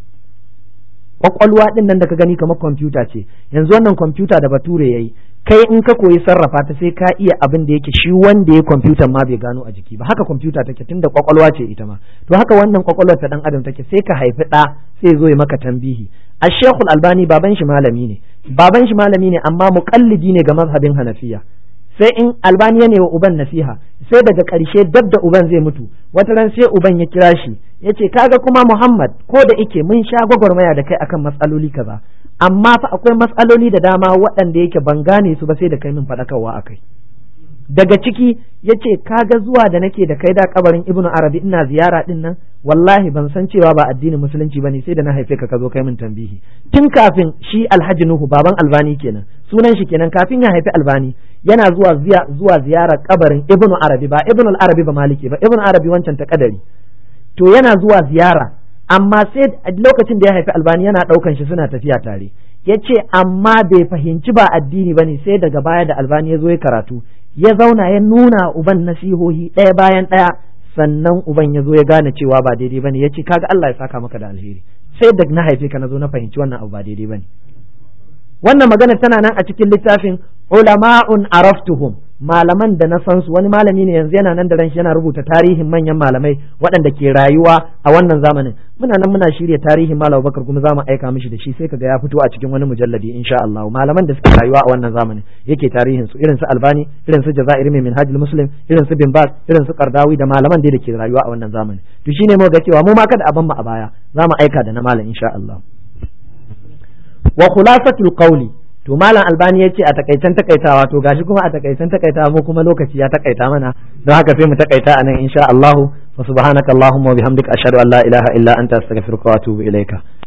kwakwalwa din nan da ka gani kamar kwamfuta ce yanzu wannan kwamfuta da bature yayi kai in ka koyi sarrafa ta sai ka iya abin da yake shi wanda ya kwamfutan ma bai gano a jiki ba haka kwamfuta take tunda kwakwalwa ce ita ma to haka wannan kwakwalwar ta dan adam take sai ka haifi ɗa sai zo ya maka tambihi a shekul albani baban shi malami ne baban shi malami ne amma muƙallidi ne ga mazhabin hanafiya sai in albani ya wa uban nasiha sai daga ƙarshe dab da uban zai mutu wata ran sai uban ya kira shi ya ce kaga kuma muhammad ko da ike mun sha gwagwarmaya da kai akan matsaloli kaza amma fa akwai matsaloli da dama waɗanda yake ban gane su ba sai da kai min faɗakarwa a kai daga ciki ya ce kaga zuwa da nake da kai da kabarin ibnu arabi ina ziyara din nan wallahi ban san cewa ba addinin musulunci bane sai da na haife ka ka zo kai min tambihi tun kafin shi alhaji nuhu baban albani kenan sunan shi kenan kafin ya haifi albani yana zuwa zuwa ziyarar kabarin ibnu arabi ba ibnu arabi ba maliki ba ibnu arabi wancan ta kadari to yana zuwa ziyara amma sai lokacin da ya haifi albani yana daukan shi suna tafiya tare ya ce amma bai fahimci ba addini bane sai daga baya da albani ya zo ya karatu ya zauna ya nuna uban nasihohi ɗaya bayan ɗaya sannan uban ya zo ya gane cewa ba daidai bane ya ce kaga Allah ya saka maka da alheri sai da na haife ka na zo na fahimci wannan abu ba daidai bane wannan magana tana nan a cikin littafin ulama'un araftuhum malaman da na san su wani malami ne yanzu yana nan da ran shi yana rubuta tarihin manyan malamai waɗanda ke rayuwa a wannan zamanin muna nan muna shirya tarihin malam Bakar kuma zamu aika mishi da shi sai kaga ya fito a cikin wani mujalladi insha Allah malaman da suke rayuwa a wannan zamanin yake tarihin su irin su Albani irin su Jazairi mai Minhajul Muslim irin su Bin Baz irin su Qardawi da malaman da ke rayuwa a wannan zamanin to shine mu ga cewa mu ma kada a ban mu a baya zamu aika da na malam insha Allah wa khulasatul qawli to malam albani ya ce a takaicen takaitawa to gashi kuma a takaicen takaitawa mu kuma lokaci ya takaita mana don haka sai mu takaita a nan insha Allah wa subhanaka allahumma wa bihamdika ashhadu an la ilaha illa anta astaghfiruka wa atubu ilaika